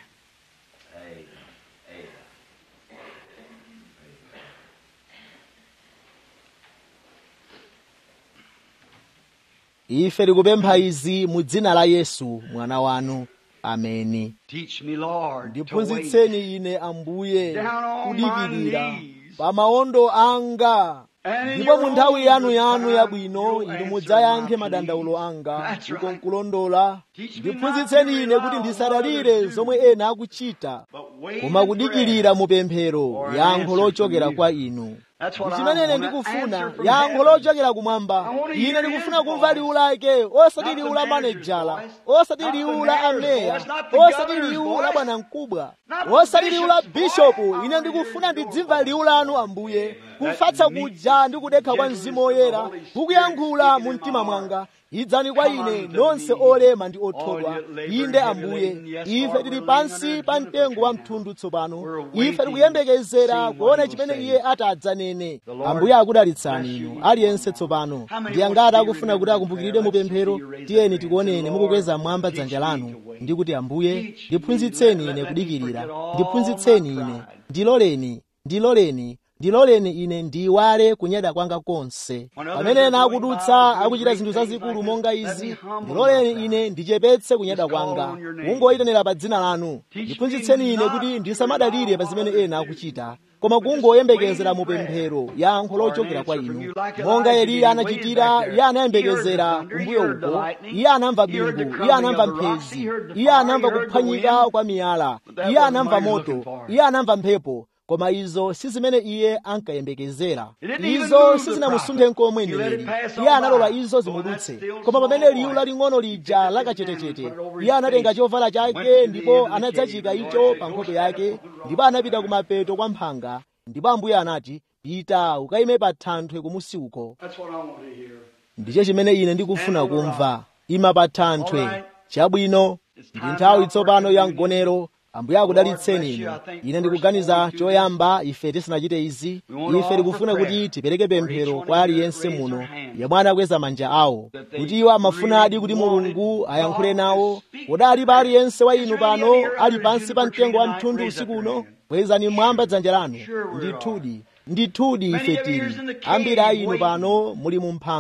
ife tikupempha izi mu dzina la yesu mwana wanu ameni
Teach me, Lord, to wait.
ndiphunzitseni ine ambuye
Down on
kudikirira
my knees.
pa maondo anga
And in
ndipo
your
mu nthawi yanu
own
yanu
time,
yabwino
you'll
inu
answer
mudzayankhe
my
madandaulo
pleas.
anga
That's
ndiko
right.
nkulondola
Teach me
ndiphunzitseni
not to
ine
rely
kuti
on
ndisadalire
others do.
zomwe ena akuchita
But wait
koma
in
kudikirira
prayer.
mu pemphero
for an
yankho
answer
lochokera
from you.
kwa inu
That's what I
chimene ine
want, an
ndikufuna
answer from
yankho
heaven.
lochokera kumwamba
I want to
ine
hear
ndikufuna
his
kumva
voice.
liwu lake osati
Not the
liwu la
manager's
manejala
voice.
osati
Not the
liwu la
mayor's
ameya
voice. Not the
osati
governor's
liwu la
voice.
bwana mkubwa
Not the
osati liwu la
bishop's
bishopu
voice.
ine ndikufuna
Your
ndidzimva
voice.
liwu lanu ambuye kufatsa kuja ndi kudekha kwa mzimu woyera kukuyankhula mu mtima mwanga idzani kwa ine nonse olema ndi othodwa inde ambuye ife tili pansi pa mtengo wa mthundu tsopano ife tikuyembekezera kuona chimene iye atadzanene ambuye akudalitsani inu aliyense tsopano ndi angati akufuna kuti akumbukiridwe mu pemphero tiyeni tikuoneni mukukweza mwamba dzanja lanu ndi kuti ambuye ndiphunzitseni ine kudikirira ndiphunzitseni ine ndiloleni ndiloleni ndiloleni ine ndiyiwale kunyada kwanga konse pamene ena akudutsa akuchita zinthu zazikulu monga izi ndiloleni ine ndichepetse kunyada kwanga kungoyitanira pa dzina lanu ndiphunzitseni ine kuti ndisamadalire pa zimene ena akuchita koma kungoyembekezera mu pemphero yankho lochokera kwa inu monga eliya anachitira iye anayembekezera kumbuyo uko iye anamva bingu iye anamva mphezi iye anamva kuphwanyika kwa miyala iye anamva moto iye anamva mphepo koma izo si zimene iye ankayembekezera izo sizinamusunthe nkomwe mneneri iye analola izo zimudutse koma pamene liwu laling'ono lija lakachetechete iye anatenga chovala chake ndipo anadzachika icho pa nkhope yake ndipo anapita kumapeto kwa mphanga ndipo ambuye anati pita ukayime pa thanthwe kumusi uko
That's what I want to hear.
ndicho chimene ine ndikufuna kumva ima pa thanthwe chabwino ndi nthawi tsopano ya mgonero ambuye akudalitseni inu ine ndikuganiza choyamba ife tisanachite izi ife tikufuna kuti tipereke pemphero kwa aliyense muno yemwe anakweza manja awo kuti iwo amafunadi kuti mulungu ayankhule nawo kodi pa aliyense wa inu pano ali pansi pa mtengo wa mthundu usiku uno kwezani mwamba dzanja lanu ndithudi ndithudi ife tili ambiri a inu pano muli mu mphanga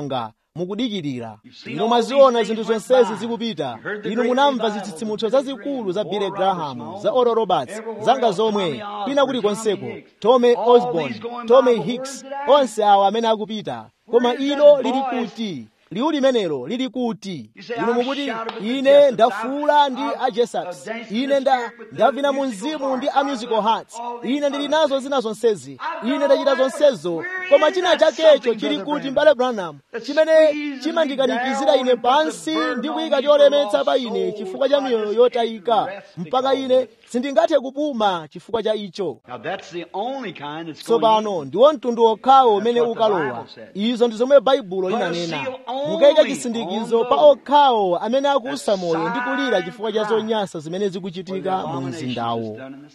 mukudikirira inu mwaziona zinthu zonsezi zikupita inu munamva zitsitsimutso zazikulu za billy graham za oral roberts zanga zomwe kwina kulikonseko tommy osborn tommy hicks onse awa amene akupita koma ilo lili kuti liwu limenelo lili kuti inu mukuti ine ndafuula ndi ajesax ine nda ndavina mu mzimu ndi a musical hearts ine ndili nazo zina zonsezi ine ndachita zonsezo koma china chakecho chili kuti mbale branham chimene chimandikanikizira ine pansi ndi kuyika cholemetsa pa ine chifukwa cha miyoyo yotayika mpaka ine sindingathe kupuma chifukwa cha icho
Now that's the only kind that's going
tsopano ndiwo mtundu okhawo umene ukalowa izo ndi zomwe baibulo linanena mukayika chisindikizo pa okhawo amene akusa moyo ndi kulira chifukwa cha zonyansa zimene zikuchitika mu mzindawo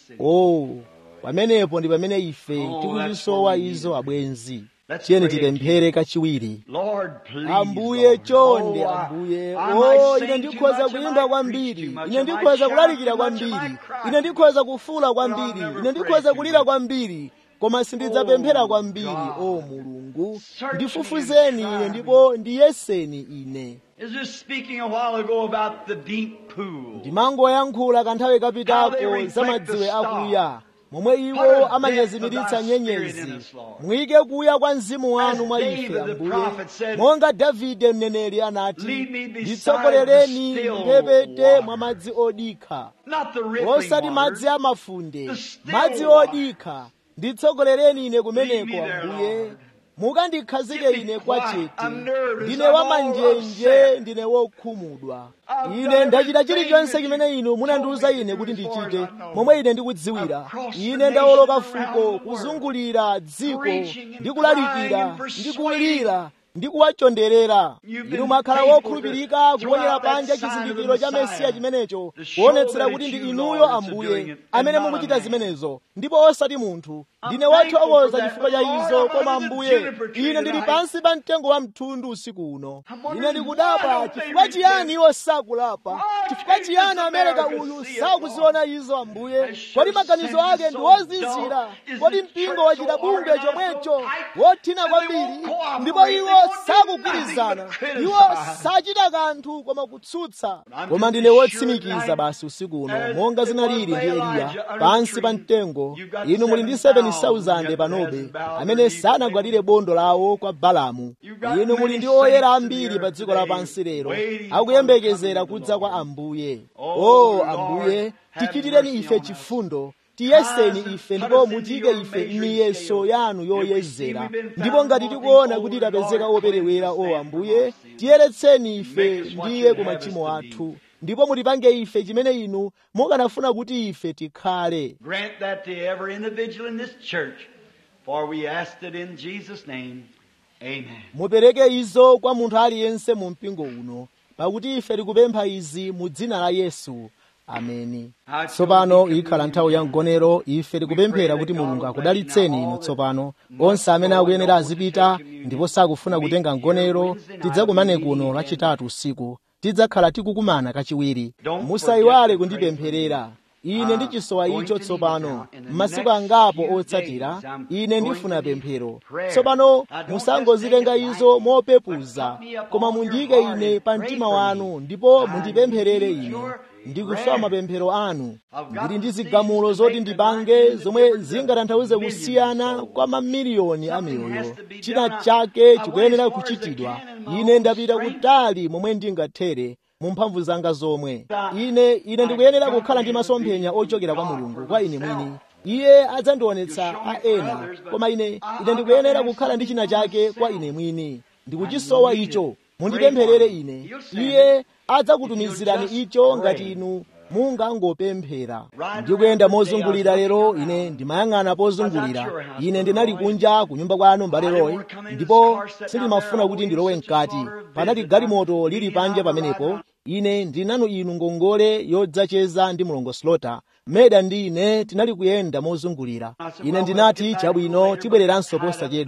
o pamenepo ndi pamene ife tikuzisowa izo abwenzi tiyeni tipemphere kachiwiri
Lord, please,
ambuye
Lord.
chonde
Oh, I-
ambuye
I
o
might
ine
sing too
ndikhoza
much, I
kuyimba
might
kwambiri
preach too much,
ine
I might
ndikhoza
shout
kulalikira
too much, I
kwambiri
might cry
ine
too
ndikhoza kufula
But
kwambiri
I'll never
ine ndikhoza
pray
kulira
too
kwambiri koma sindidzapemphera
Oh,
kwambiri
God.
o mulungu
Search me
ndifufuzeni
and try
ine
me.
ndipo ndiyeseni ine
Is just speaking a while ago about the deep pool.
ndimangoyankhula kanthawi
How they
kapitako
reflect
za
the
madziwe
star.
akuya momwe iwo
What a depth
amanyezimiritsa
of thy spirit
nyenyezi
in us, Lord.
muyike kuya kwa mzimu wanu
As
mwa
David
ife
the
ambuye
prophet said,
monga davide mneneri anati
Lead me beside
nditsogolereni
the still
mphepete
water."
mwa madzi odikha
Not the rippling
osati
water.
madzi amafunde
The still
madzi
water.
odikha nditsogolereni ine
Lead
kumeneko
me there,
ambuye
Lord.
mukandikhazike
Give me
ine kwa
quiet.
chete
I'm nervous.
ndine
I'm all
wamanjenje
upset.
ndine wokhumudwa
I've
ine
done
ndachita
everything
chilichonse
that
chimene
you
inu munandiwuza
told me
ine
to
kuti
do as far as
ndichite
I know.
momwe ine ndikudziwira
I've crossed
ine
the
ndawoloka
nations around
fuko
the world,
kuzungulira dziko
preaching and
ndi kulalikira
crying and
ndi
persuading.
kulira ndi kuwachonderera
You've been
inu mwakhala
faithful
wokhulupirika
to throw
kuponyera
out that
panja
sign of the
chizindikiro cha
Messiah,
mesiya chimenecho
to show
kuonetsera
that
kuti
it's
ndi
you,
inuyo
Lord, that's
ambuye
doing it,
amene
and not a
mukuchita
man.
zimenezo ndipo osati munthu
I'm
ndine
thankful
wathokoza
for that,
chifukwa cha
but Lord,
izo
I'm
koma
under the
ambuye
juniper tree
ine ndili
tonight.
pansi pa mtengo wa mthundu usiku uno
I'm wondering
ine
why
ndikudabwa
don't they
chifukwa chiyani
repent?
iwo sakulapa
Why
chifukwa
can't
chiyani
this
amereka
America
uyu
see it,
sakuziona izo ambuye
I sure
kodi maganizo
sense
ake
is
ndi
so
wozizira
dull. Is
kodi
the
mpingo
church
wachita
so
bungwe
organized,
chomwecho
so tight,
wothina
that they
kwambiri
won't cooperate,
ndipo
they
iwo
won't do
sakugwirizana
nothing but
iwo
criticize.
sachita kanthu koma kutsutsa
I'm
koma
just
ndine
sure
wotsimikiza
tonight,
basi usiku uno
as
monga
it was
zinalili
by
ndi eliya
Elijah under
pansi
the
pa
tree,
mtengo
you've got
inu muli ndi
7,000
7,000 panobe
yet bowed
amene
their knees
sanagwadire bondo lawo kwa balamu
You've got
inu muli
many
ndi oyera
saints in the
ambiri pa
earth
dziko
today
lapansi lero
waiting for
akuyembekezera
the coming of the
kudza kwa
Lord.
ambuye
Oh,
o
Lord,
ambuye
have
tichitireni
mercy
ife
on us.
chifundo tiyeseni
Rise and
ife
put
ndipo
us into
mutike
your
ife
measuring
m'miyeso
scale.
yanu
If we see
yoyezera
we've been
ndipo
found
ngati
wanting,
tikuona
oh,
kuti
Lord,
tapezeka
cleanse
operewera
us
o
then
ambuye
from our sins.
tiyeretseni ife
Make us what
ndiye
you'd
ku
have us
machimo
to be.
athu ndipo mutipange ife chimene inu mukanafuna kuti ife tikhale
Grant that to every individual in this church, for we asked it in Jesus' name. Amen.
mupereke izo kwa munthu aliyense mu mpingo uno pakuti ife tikupempha izi mu dzina la yesu ameni tsopano ikhala nthawi ya mgonero ife tikupemphera kuti mulungu akudalitseni inu tsopano onse amene akuyenera azipita ndipo sakufuna kutenga mgonero tidzakumane kuno lachitatu usiku tidzakhala tikukumana kachiwiri musayiwale kundipempherera ine ndichisowa icho tsopano m'masiku angapo otsatira ine ndifuna pemphero tsopano musangozitenga izo mopepuza koma mundiyike ine pa mtima wanu ndipo mundipempherere ine ndikusowa mapemphero anu ndili ndi zigamulo zoti ndipange zomwe zingatanthauze kusiyana kwa mamiliyoni a miyoyo china chake chikuyenera kuchitidwa ine ndapita kutali momwe ndingathere mu mphamvu zanga zomwe ine ine ndikuyenera kukhala ndi masomphenya ochokera kwa mulungu kwa ine mwini iye adzandionetsa a ena koma ine ine ndikuyenera kukhala ndi china chake kwa ine mwini ndikuchisowa icho mundipempherere ine iye adzakutumizirani icho ngati inu mungangopemphera ndikuyenda mozungulira lero ine ndimayang'ana pozungulira ine ndinali kunja ku nyumba kwanu mbale roy ndipo sindimafuna kuti ndilowe mkati panali galimoto lili panja pamenepo ine ndinanu inu ngongole yodzacheza ndi mulongo slota meda ndi ine tinali kuyenda mozungulira ine ndinati chabwino tibwereranso posachedwa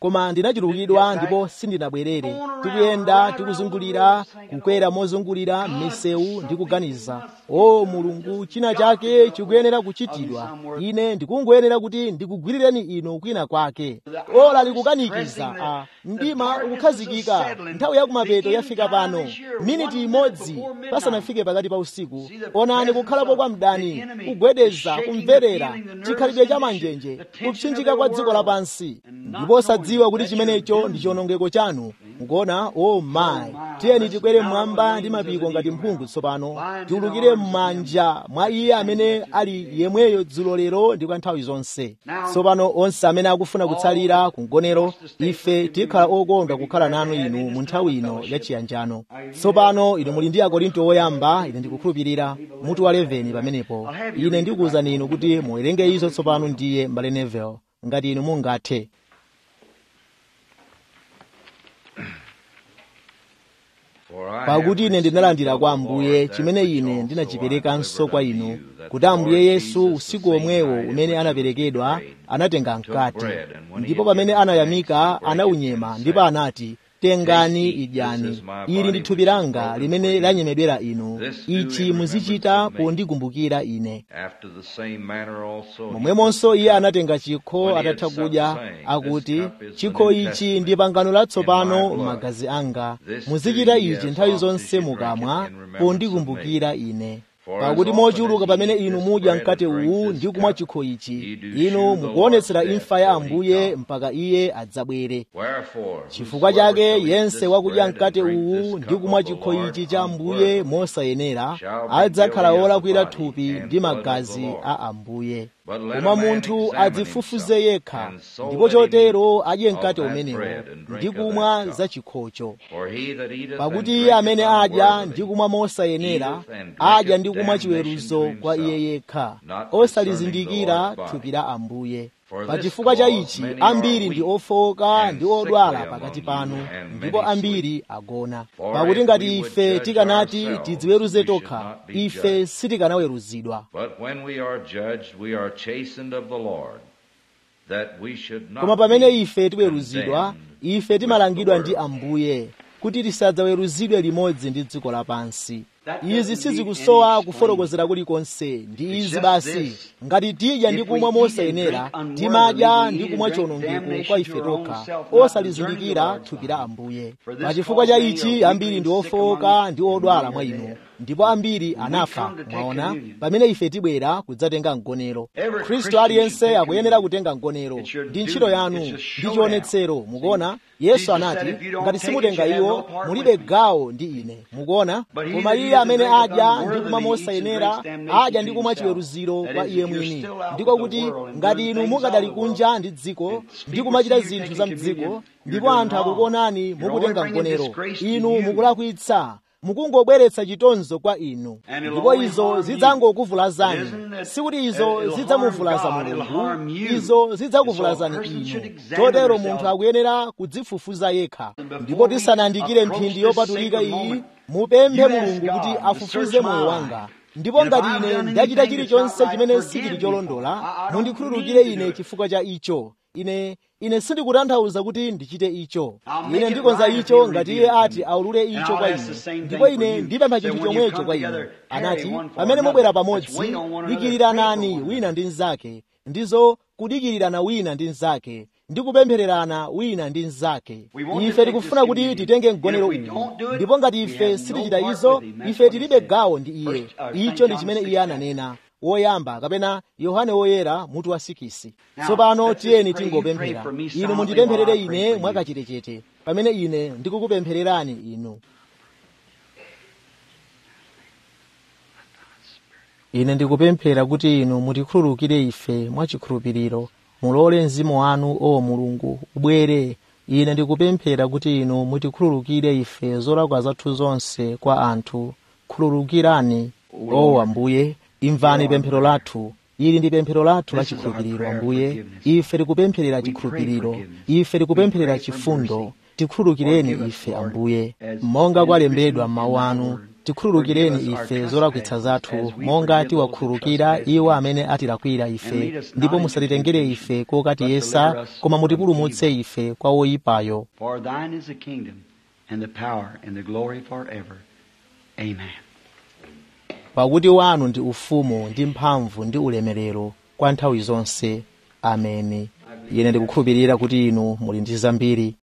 koma ndinachulukidwa ndipo sindinabwerere tikuyenda tikuzungulira kukwera mozungulira m'misewu ndi kuganiza o mulungu china chake chikuyenera kuchitidwa ine ndikungoyenera kuti ndikugwirireni inu kwina kwake ola likukanikiza a mdima ukukhazikika nthawi yakumapeto yafika pano miniti imodzi pasanafike pakati pa usiku onani kukhalapo kwa mdani kugwedeza kumverera chikhalidwe cha manjenje kupsinjika kwa dziko lapansi ndipo osadziwa kuti chimenecho ndi chiwonongeko chanu mukuona o mayi tiyeni tikwere mmwamba ndi mapiko ngati mphungu tsopano tiulukire m'manja mwa iye amene ali yemweyo dzulo lero ndi kwa nthawi zonse tsopano onse amene akufuna kutsalira ku mgonero ife tikhala okondwa kukhala nanu inu mu nthawi ino yachiyanjano tsopano inu muli ndi akorinto oyamba ine ndikukhulupirira mutu wa 11 pamenepo ine ndikuwuzani inu kuti muwerenge izo tsopano ndiye mbale nevel ngati inu mungathe pakuti ine ndinalandira kwa ambuye chimene ine ndinachiperekanso kwa inu kuti ambuye yesu usiku omwewo umene anaperekedwa anatenga mkate ndipo pamene anayamika anaunyema ndipo anati tengani idyani ili ndi thupi langa limene lanyemedwera inu ichi muzichita pondikumbukira ine momwemonso iye anatenga chikho atatha kudya akuti chikho ichi ndi pangano latsopano m'magazi anga muzichita ichi nthawi zonse mukamwa pondikumbukira ine pakuti mochuluka pamene inu mudya mkate uwu ndi kumwa chikho ichi inu mukuonetsera imfa ya ambuye mpaka iye adzabwere chifukwa chake yense wakudya mkate uwu ndi kumwa chikho ichi cha ambuye mosayenera adzakhala wolakwira thupi ndi magazi a ambuye koma munthu adzifufuze yekha ndipo chotero adye mkate umenewo ndi kumwa za chikhocho pakuti iye amene adya ndi kumwa mosayenera adya ndi kumwa chiweruzo kwa iye yekha osalizindikira thupi la ambuye pa chifukwa cha ichi ambiri ndi ofowoka ndi odwala pakati panu ndipo ambiri agona pakuti ngati ife tikanati tidziweruze tokha ife sitikanaweruzidwa koma pamene ife tiweruzidwa ife timalangidwa ndi ambuye kuti tisadzaweruzidwe limodzi ndi dziko lapansi izi sizikusowa kufotokozera kulikonse ndi izi basi ngati tidya ndi kumwa mosayenera timadya ndi kumwa chiwonongeko kwa ife tokha osalizindikira thupi la ambuye pa chifukwa cha ichi ambiri ndi ofowoka ndi odwala mwa inu ndipo ambiri anafa mwaona pamene ife tibwera kudzatenga mgonero khristu aliyense akuyenera kutenga mgonero ndi ntchito yanu ndi chionetsero mukuona yesu anati ngati simutenga iwo mulibe gawo ndi ine mukuona koma iye amene adya ndi kumwa mosayenera adya ndi kumwa chiweruziro kwa iye mwini ndiko kuti ngati inu mukadali kunja ndi dziko ndi kumachita zinthu za mdziko ndipo anthu akukuonani mukutenga mgonero inu mukulakwitsa mukungobweretsa chitonzo kwa inu ndipo izo zidzangokuvulazani sikuti izo zidzamuvulaza mulungu izo zidzakuvulazani inu chotero munthu akuyenera kudzifufuza yekha ndipo tisanayandikire mphindi yopatulika iyi mupemphe mulungu kuti afufuze moyo wanga ndipo ngati ine ndachita chilichonse chimene sichili cholondola mundikhululukire ine chifukwa cha icho ine ine sindikutanthauza kuti ndichite icho ine ndikonza icho ngati iye ati aulule icho kwa ine ndipo ine ndipempha chinthu chomwecho kwa ine anati pamene mubwera pamodzi dikirirani wina ndi mnzake ndizo kudikirirana wina ndi mnzake ndi kupemphererana wina ndi mnzake ife tikufuna kuti titenge mgonero uwu ndipo ngati ife sitichita izo ife tilibe gawo ndi iye icho ndi chimene iye ananena woyamba kapena yohane woyera mutu wa sikisi tsopano tiyeni tingopemphera inu mundipempherere ine mwakachetechete pamene ine ndikukupemphererani inu ine ndikupemphera kuti inu mutikhululukire ife mwachikhulupiriro mulole mzimu wanu o mulungu ubwere ine ndikupemphera kuti inu mutikhululukire ife zolakwa zathu zonse kwa anthu khululukirani o ambuye imvani pemphero lathu ili ndi pemphero lathu la chikhulupiriro ambuye ife tikupempherera chikhulupiriro ife tikupempherera chifundo tikhululukireni ife ambuye monga kwalembedwa m'mawu anu tikhululukireni ife zolakwitsa zathu monga tiwakhululukira iwo amene atilakwira ife ndipo musatitengere ife kokatiyesa koma mutipulumutse ife kwa woyipayo
For thine is the kingdom and the power and the glory forever. Amen.
pakuti wanu ndi ufumu ndi mphamvu ndi ulemerero kwa nthawi zonse ameni ine ndikukhulupirira kuti inu muli ndi zambiri